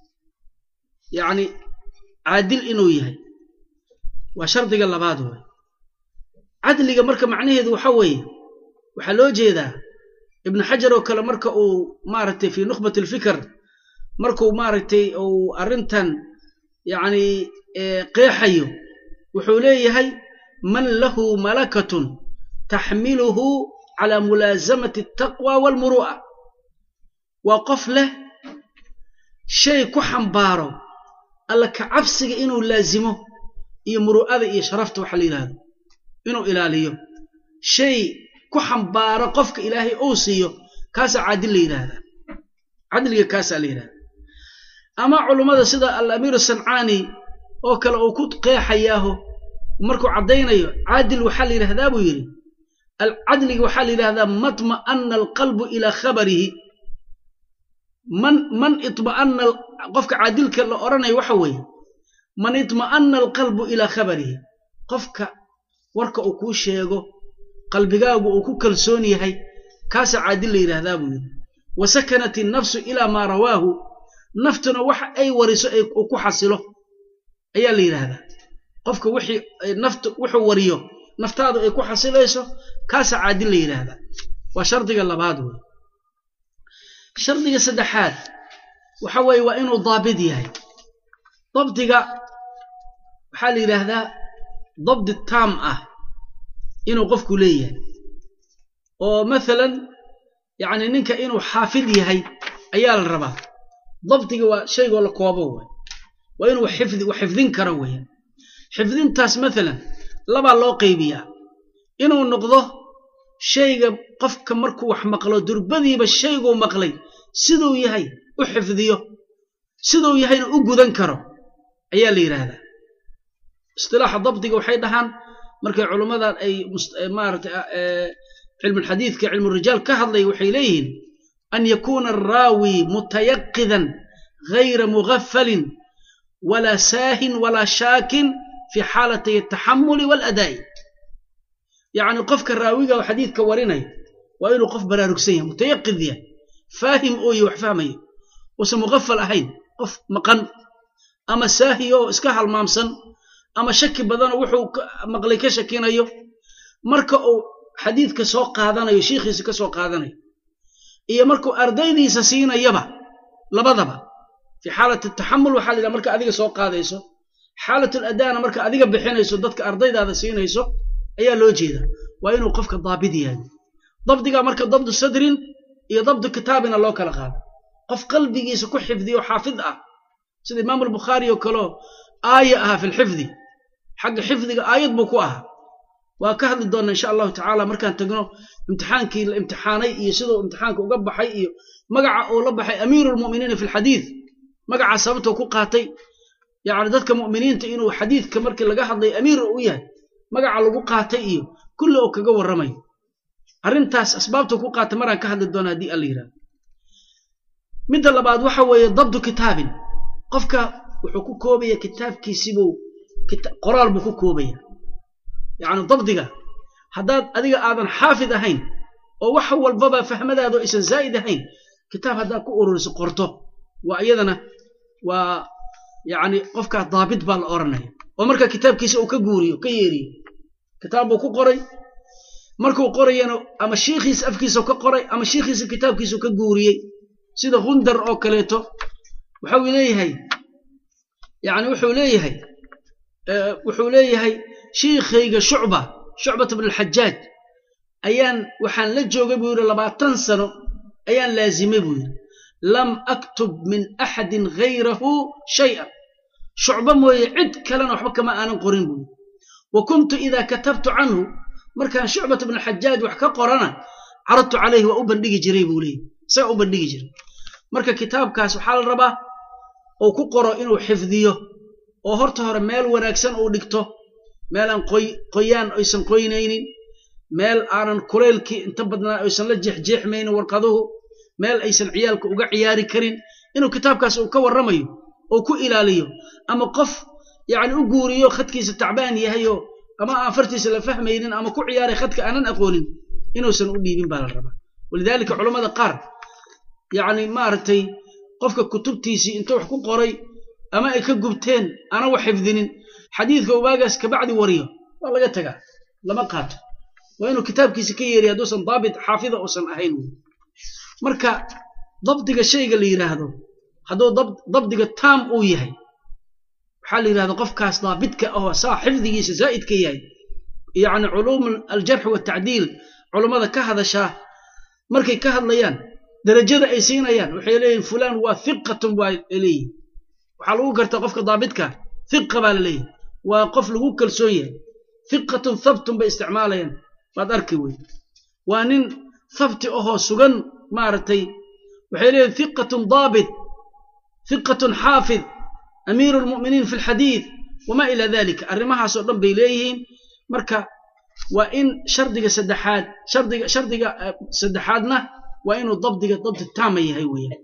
yacni caadil inuu yahay waa shardiga labaad wey cadliga marka macnaheedu waxa weeye waxaa loo jeedaa ibnu xajar oo kale marka uu maaragtay fii nukhbat alfikr markuu maaragtay uu arrintan yacni qeexayo wuxuu leeyahay man lahu malakatun taxmiluhu calaa mulaasamati altaqwa waalmuru'a waa qof leh shay ku xambaaro alla ka cabsiga inuu laazimo iyo muru'ada iyo sharafta waxa la yidhahdo inuu ilaaliyo shay ku xambaaro qofka ilaahay uu siiyo kaasaa caadil la yidhaahdaa cadliga kaasaa la yidhahdaa ama culummada sida al-amiir sancaani oo kale uu ku qeexayaaho markuu caddaynayo caadil waxaa la yidhahdaa buu yidhi cadliga waxaa la yidhahdaa matma'ana alqalbu ilaa khabarihi man man itma'ana qofka caadilka la odhanayo waxa weeye man itma'ana alqalbu ilaa khabarihi qofka warka uu kuu sheego qalbigaagu uu ku kalsoon yahay kaasaa caadil la yidhaahdaa buu yidhi wa sakanat innafsu ilaa maa rawaahu naftuna waxa ay wariso uu ku xasilo ayaa la yidhaahdaa qofka wixii naftu wuxuu wariyo naftaadu ay ku xasilayso kaasaa caadil la yidhaahdaa waa shardiga labaad wey shardiga saddexaad waxa weeye waa inuu daabid yahay dabdiga waxaa la yidhaahdaa dabdi taam ah inuu qofku leeyahay oo mathalan yacni ninka inuu xaafid yahay ayaa la rabaa dabdiga waa shaygoo la koobo way waa inuu xifdi wax xifdin karo weeyaan xifdintaas mathalan labaa loo qaybiyaa inuu noqdo shayga qofka markuu wax maqlo durbadiiba shayguu maqlay siduu yahay u xifdiyo siduu yahayna u gudan karo ayaa la yidhaahdaa istilaaxa dabdiga waxay dhahaan markay culummadan ay maarata cilmulxadiidka cilmurijaal ka hadlay waxay leeyihiin an yakuuna araawi mutayaqidan gayra mugafalin walaa saahin walaa shaakin fi xaalatay ataxamuli waaladaa'i yacni qofka raawiga oo xadiidka warinaya waa inuu qof baraarugsan yahay mutayaqid yahay faahim ooye wax fahmayo uusan mugafal ahayn qof maqan ama saahiyo oo iska halmaamsan ama shaki badanoo wuxuu maqlay ka shakinayo marka uu xadiidka soo qaadanayo shiikhiisa ka soo qaadanayo iyo markuu ardaydiisa siinayaba labadaba fii xaalat ataxamul waxaa la yidhaha marka adiga soo qaadayso xaalat aladaana marka adiga bixinayso dadka ardaydaada siinayso ayaa loo jeeda waa inuu qofka daabid yahay dabdiga marka dabdu sadrin iyo dabdu kitaabina loo kala qaado qof qalbigiisa ku xifdiyo xaafid ah sida imaam albukhaari oo kaleo aaya ahaa fi lxifdi xagga xifdiga aayad buu ku ahaa waa ka hadli doonnaa insha allahu tacaala markaan tagno imtixaankii la imtixaanay iyo siduu imtixaanka uga baxay iyo magaca uu la baxay amiiru lmu'miniina fi lxadiid magacaa sababtuu ku qaatay yacni dadka mu'miniinta inuu xadiidka markii laga hadlay amiir u yahay magaca lagu qaatay iyo kulli oo kaga warramayo arrintaas asbaabtuu ku qaatay maraan ka hadli doona haddii alla yidhahdo midda labaad waxa weeye dabdu kitaabin qofka wuxuu ku koobaya kitaabkiisibuu qoraal buu ku koobaya yacni dabdiga haddaad adiga aadan xaafid ahayn oo wax walbaba fahmadaadu aysan zaa'id ahayn kitaab haddaad ku ururiso qorto waa iyadana waa yacni qofkaa daabit baa la odhanaya oo marka kitaabkiisa uu ka guuriyo ka yeeriyo kitaab buu ku qoray markuu qorayana ama shiikhiisa afkiisa ka qoray ama shiikhiisa kitaabkiisu ka guuriyey sida gundar oo kaleeto waxau leeyahay yani wuxuu leeyahay wuxuu leeyahay shiikhayga shucba shucbat bn alxajaaj ayaan waxaan la joogay buu yidhi labaatan sano ayaan laazimay buu yidhi lam aktub min axadin gayrahu shay'an shucbo mooye cid kalena waxba kama aanan qorin buu yidhi wa kuntu idaa katabtu canhu markaan shucbat bn alxajaaj wax ka qorana caradtu calayhi waa u bandhigi jiray buu leeyahy isaga u bandhigi jiray marka kitaabkaas waxaa la rabaa uu ku qoro inuu xifdiyo oo horta hore meel wanaagsan uu dhigto meelaan qoyaan aysan qoynaynin meel aanan kuleylkii inta badnaa aysan la jeexjeexmaynin warqaduhu meel aysan ciyaalka uga ciyaari karin inuu kitaabkaas uu ka warramayo oo ku ilaaliyo ama qof yacni u guuriyo khadkiisa tacbaan yahayoo ama aan fartiisa la fahmaynin ama ku ciyaaray khadka aanan aqoonin inuusan u dhiibin baa la rabaa walidaalika culammada qaar yacni maaragtay qofka kutubtiisii intuu wax ku qoray ama ay ka gubteen aanan wax xifdinin xadiidka ubaagaas kabacdi wariyo waa laga tagaa lama qaato waa inuu kitaabkiisa ka yeeriya hadduusan daabit xaafida uusan ahayn wy marka dabdiga shayga la yidhaahdo hadduu dabdiga taam uu yahay waxaa la yidhahda qofkaas daabitka ahoo saa xifdigiisa zaa'idka yahay yacni culuum aljarxi watacdiil culummada ka hadashaa markay ka hadlayaan darajada ay siinayaan waxay leeyihin fulaan waa hiqatun waa leeyihin waxaa lagu gartaa qofka daabitka hiqa baa la leeyahy waa qof lagu kalsoon yahay hiqatun thabtun bay isticmaalayaan waad arki wey waa nin thabti ahoo sugan maaragtay waxay leeyihin hiqatun daabit hiqatun xaafid amiiru lmu'miniin fi lxadiid wamaa ilaa dalika arrimahaasoo dhan bay leeyihiin marka waa in shardiga saddexaad shardiga shardiga saddexaadna waa inuu dabdiga dabdi taama yahay weeyaan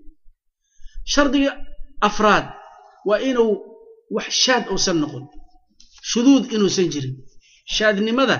shardiga afraad waa inuu wax shaad uusan noqon shuduud inuusan jirin shaadnimada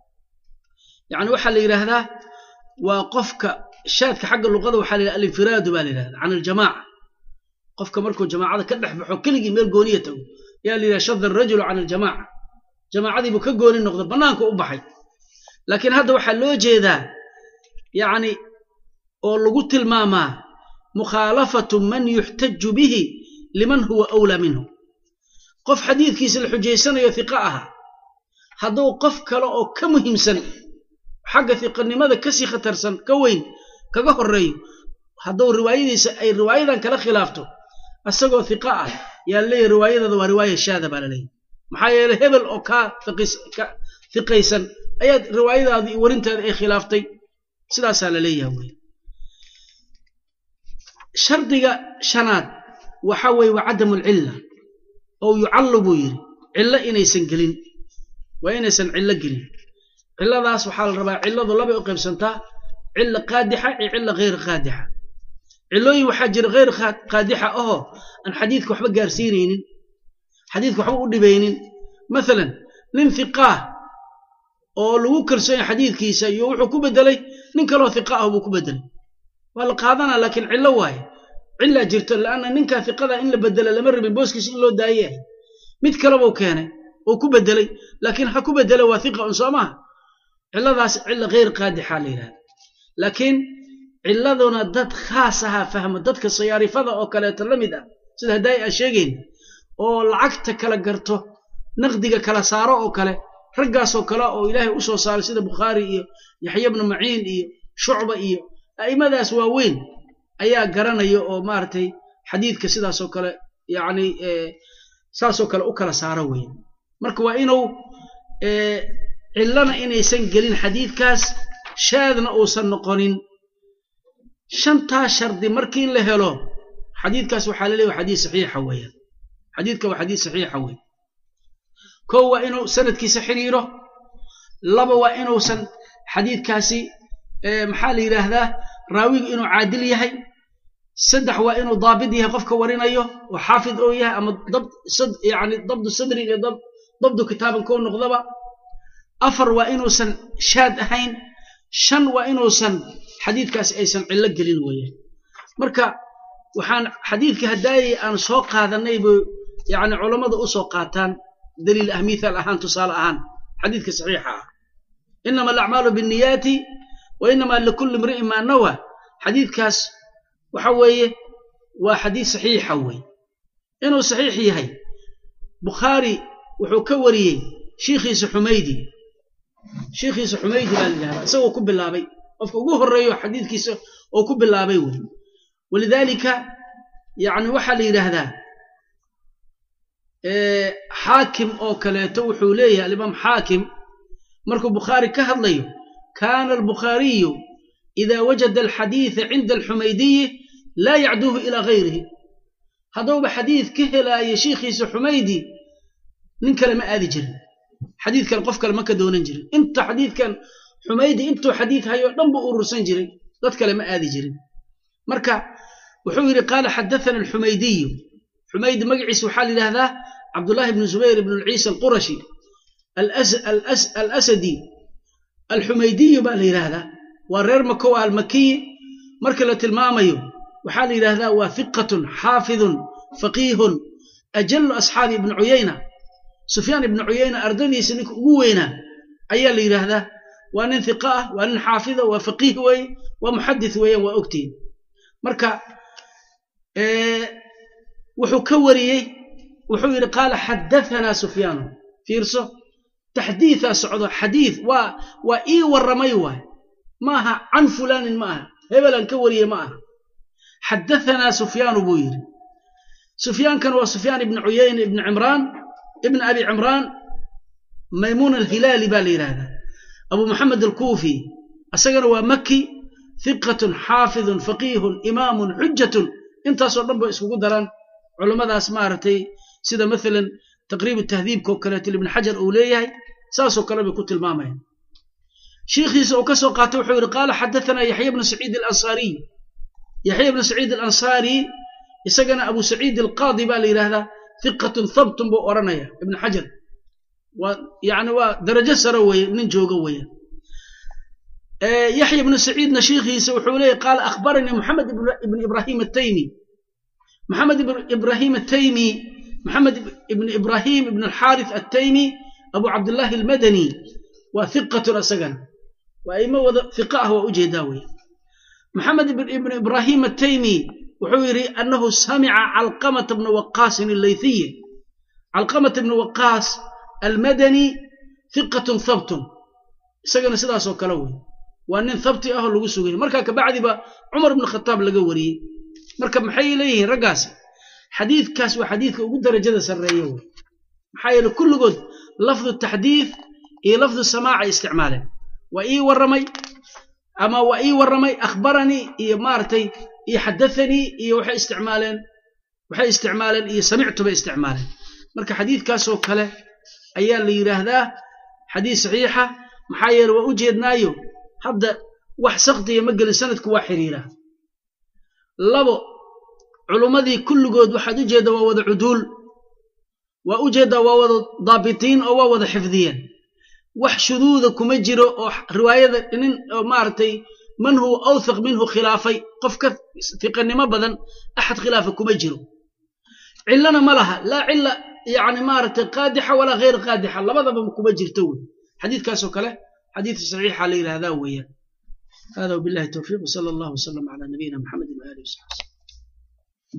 yacni waxaa la yidhaahdaa waa qofka shaadka xagga luqada waxaa la yidhahda alinfiraadu baa la yidhahda can aljamaaca qofka markuu jamaacada ka dhex baxo keligii meel gooniya tago yaa la yidhaha shada arajulu can aljamaaca jamaacadiibuu ka gooni noqda bannaanka u baxay laakiin hadda waxaa loo jeedaa yacni oo lagu tilmaamaa mukhaalafatu man yuxtaju bihi liman huwa awlaa minhu qof xadiidkiisa la xujaysanayo hiqa aha hadduu qof kale oo ka muhiimsan xagga hiqanimada kasii khatarsan ka weyn kaga horreeyo hadduu riwaayadiisa ay riwaayadan kala khilaafto isagoo hiqa ah yaa leeyahy riwaayadada waa riwaaya shaada baa la leeyahy maxaa yeeley hebel oo kaa hiqaysan ayaad riwaayadaada iyo warinteeda ay khilaaftay sidaasaa la leeyaha wey shardiga shanaad waxa weeye waa cadamu alcilla oo yucallu buu yidhi cillo inaysan gelin waa inaysan cillo gelin cilladaas waxaa la rabaa cilladu labay u qaybsantaa cilla qaadixa iyo cilla hayr qaadixa cillooyin waxaa jira hayr qaadixa ahoo aan xadiidka waxba gaarsiinaynin xadiidka waxba u dhibaynin maalan nin hiqaah oo lagu kalsoonya xadiidkiisa iyo wuxuu ku bedelay nin kaloo hiqa ah buu ku bedelay waa la qaadanaa laakiin cillo waaye cillaa jirto la'anna ninkaa hiqada in la bedela lama rabin booskiisa in loo daayayahay mid kalebuu keenay oo ku bedelay laakiin ha ku bedela waa hiqa un soo maaha cilladaas cilla hayr qaadixaa la yidhahda laakiin cilladuna dad khaas ahaa fahmo dadka sayaarifada oo kaleeto la mid ah sida haddaay aan sheegayn oo lacagta kala garto naqdiga kala saaro oo kale raggaasoo kale oo ilaahay u soo saaray sida bukhaari iyo yaxya bnu maciin iyo shucba iyo a'immadaas waaweyn ayaa garanaya oo maaragtay xadiidka sidaasoo kale yacni saasoo kale u kala saaro weeye marka waa inuu cillana inaysan gelin xadiidkaas shaadna uusan noqonin shantaa shardi markii la helo xadiidkaas waxaa la leeyahay xadiis saxiixa weeyaan xadiidka waa xadiis saxiixa weeye kow waa inuu sanadkiisa xiriiro laba waa inuusan xadiidkaasi maxaa la yidhaahdaa raawigu inuu caadil yahay saddex waa inuu daabid yahay qofka warinayo oo xaafid oo yahay ama yani dabdu sadrin iyo dabdu kitaaban koo noqdaba afar waa inuusan shaad ahayn shan waa inuusan xadiidkaasi aysan cillo gelin weeyaan marka waxaan xadiidka haddaayay aan soo qaadanay bu yani culammada u soo qaataan daliil ah mithaal ahaan tusaale ahaan xadiidka saxiixa ah inama alacmaalu binniyaati wa inama likulli imri'in maa nawa xadiidkaas waxa weeye waa xadiis saxiixa wey inuu saxiix yahay bukhaari wuxuu ka wariyey shiikhiisa xumaydi shiikhiisa xumaydi baa la yidhahdaa isagoo ku bilaabay qofka ugu horreeyo xadiidkiisa oo ku bilaabay wey walidaalika yani waxaa la yidhaahdaa xaakim oo kaleeto wuxuu leeyahay alimaam xaakim markuu bukhaari ka hadlayo kaana albukhaariyu ida wajada alxadiida cinda alxumaydiyi laa yacduuhu ilaa gayrihi hadduuba xadiid ka helaayo shiikhiisa xumaydi nin kale ma aadi jirin xadiid kale qof kale ma ka doonan jirin inta xadiidkan xumaydi intuu xadiid hayo dhan buu urursan jiray dad kale ma aadi jirin marka wuxuu yidhi qaala xadathana alxumaydiyu xumaydi magaciisa waxaa la yidhahdaa cabdullahi ibnu zubayr ibnu ciisa alqurashi alasadi alxumaydiyu baa la yidhaahdaa waa reer makow almakiyi marka la tilmaamayo waxaa la yidhaahdaa waa hiqatun xaafidun faqiihun ajallu asxaabi ibnu cuyayna sufyaan ibnu cuyayna ardadiisa ninka ugu weynaa ayaa la yidhaahdaa waa nin hiqa ah waa nin xaafida waa faqiih weeye waa muxadis weeyaan waa ogtiin marka wuxuu ka wariyey wuxuu yidhi qaala xadahanaa sufyaanu fiirso taxdiidaa socdo xadiid waa waa ii warramay waay ma aha can fulaanin ma aha hebelaan ka wariyey ma aha xadahanaa sufyaanu buu yidhi sufyaankan waa sufyaan ibnu cuyayna ibnu cimraan ibn abi cimraan maymuun alhilaali baa la yidhaahdaa abu moxamed alkuufi isagana waa maki hiqatun xaafidun faqiihun imaamun xujatun intaasoo dhan ba iskugu daran culummadaas maaragtay sida maalan taqriib tahdiibkao kaleeto ibn xajar uu leeyahay saasoo kale bay ku tilmaamayaan shiikhiisa uu ka soo qaatay wuxuu yidhi qaala xadathana yaxya bnu saciid alansaariy yaxya bnu saciid alansaari isagana abu saciid alqaadi baa la yidhaahdaa hiqatun habtun buu odhanaya ibn xajar waa yani waa darajo sare weeye nin jooga weeyaan yaxya ibnu saciidna shiikhiisa wuxuu leeyahy qaala akhbaranii moxamed ibn ibrahim ataymi moxamed ibrahim ataymi moxamed ibn ibrahim ibn alxaarith attaymi abu cabdillahi almadani waa hiqatun isagana waa imo wada hiqa ah waa ujeedaa weeye moxamed ibn ibrahim ataymi wuxuu yidhi annahu samica calqamata bna waqaasin allaythiyi calqamata bna waqaas almadani hiqatun habtun isagana sidaasoo kale wey waa nin habti ahoo lagu sugay markaa kabacdiba cumar ibnu khataab laga wariyey marka maxay leeyihiin raggaasi xadiidkaas waa xadiidka ugu darajada sarreeya wey maxaa yeele kulligood lafdu taxdiid iyo lafdu samaacay isticmaaleen waa ii warramay ama waa ii warramay akhbaranii iyo maaragtay iyo xadathanii iyo waxay isticmaaleen waxay isticmaaleen iyo samictu bay isticmaaleen marka xadiidkaasoo kale ayaa la yidhaahdaa xadiis saxiixa maxaa yeele waa u jeednaayo hadda wax sakdiya ma gelin sanadku waa xiriiraa labo culummadii kulligood waxaad u jeeddaa waa wada cuduul waa u jeeddaa waa wada daabitiin oo waa wada xifdiyeen wax shuduuda kuma jiro oo riwaayada nin oo maaragtay man huwa awthaq minhu khilaafay qof ka fiqanimo badan axad khilaafa kuma jiro cillana ma laha laa cilla yani maaragtay qaadixa walaa hayr qaadixa labadaba kuma jirto wey xadiidkaasoo kale xadiid saxiixa la yidhahdaa weeyaan hada wabillahi towfiiq wsala allahu wasalam cala nabiyina maxamedin waalihi wasaxbi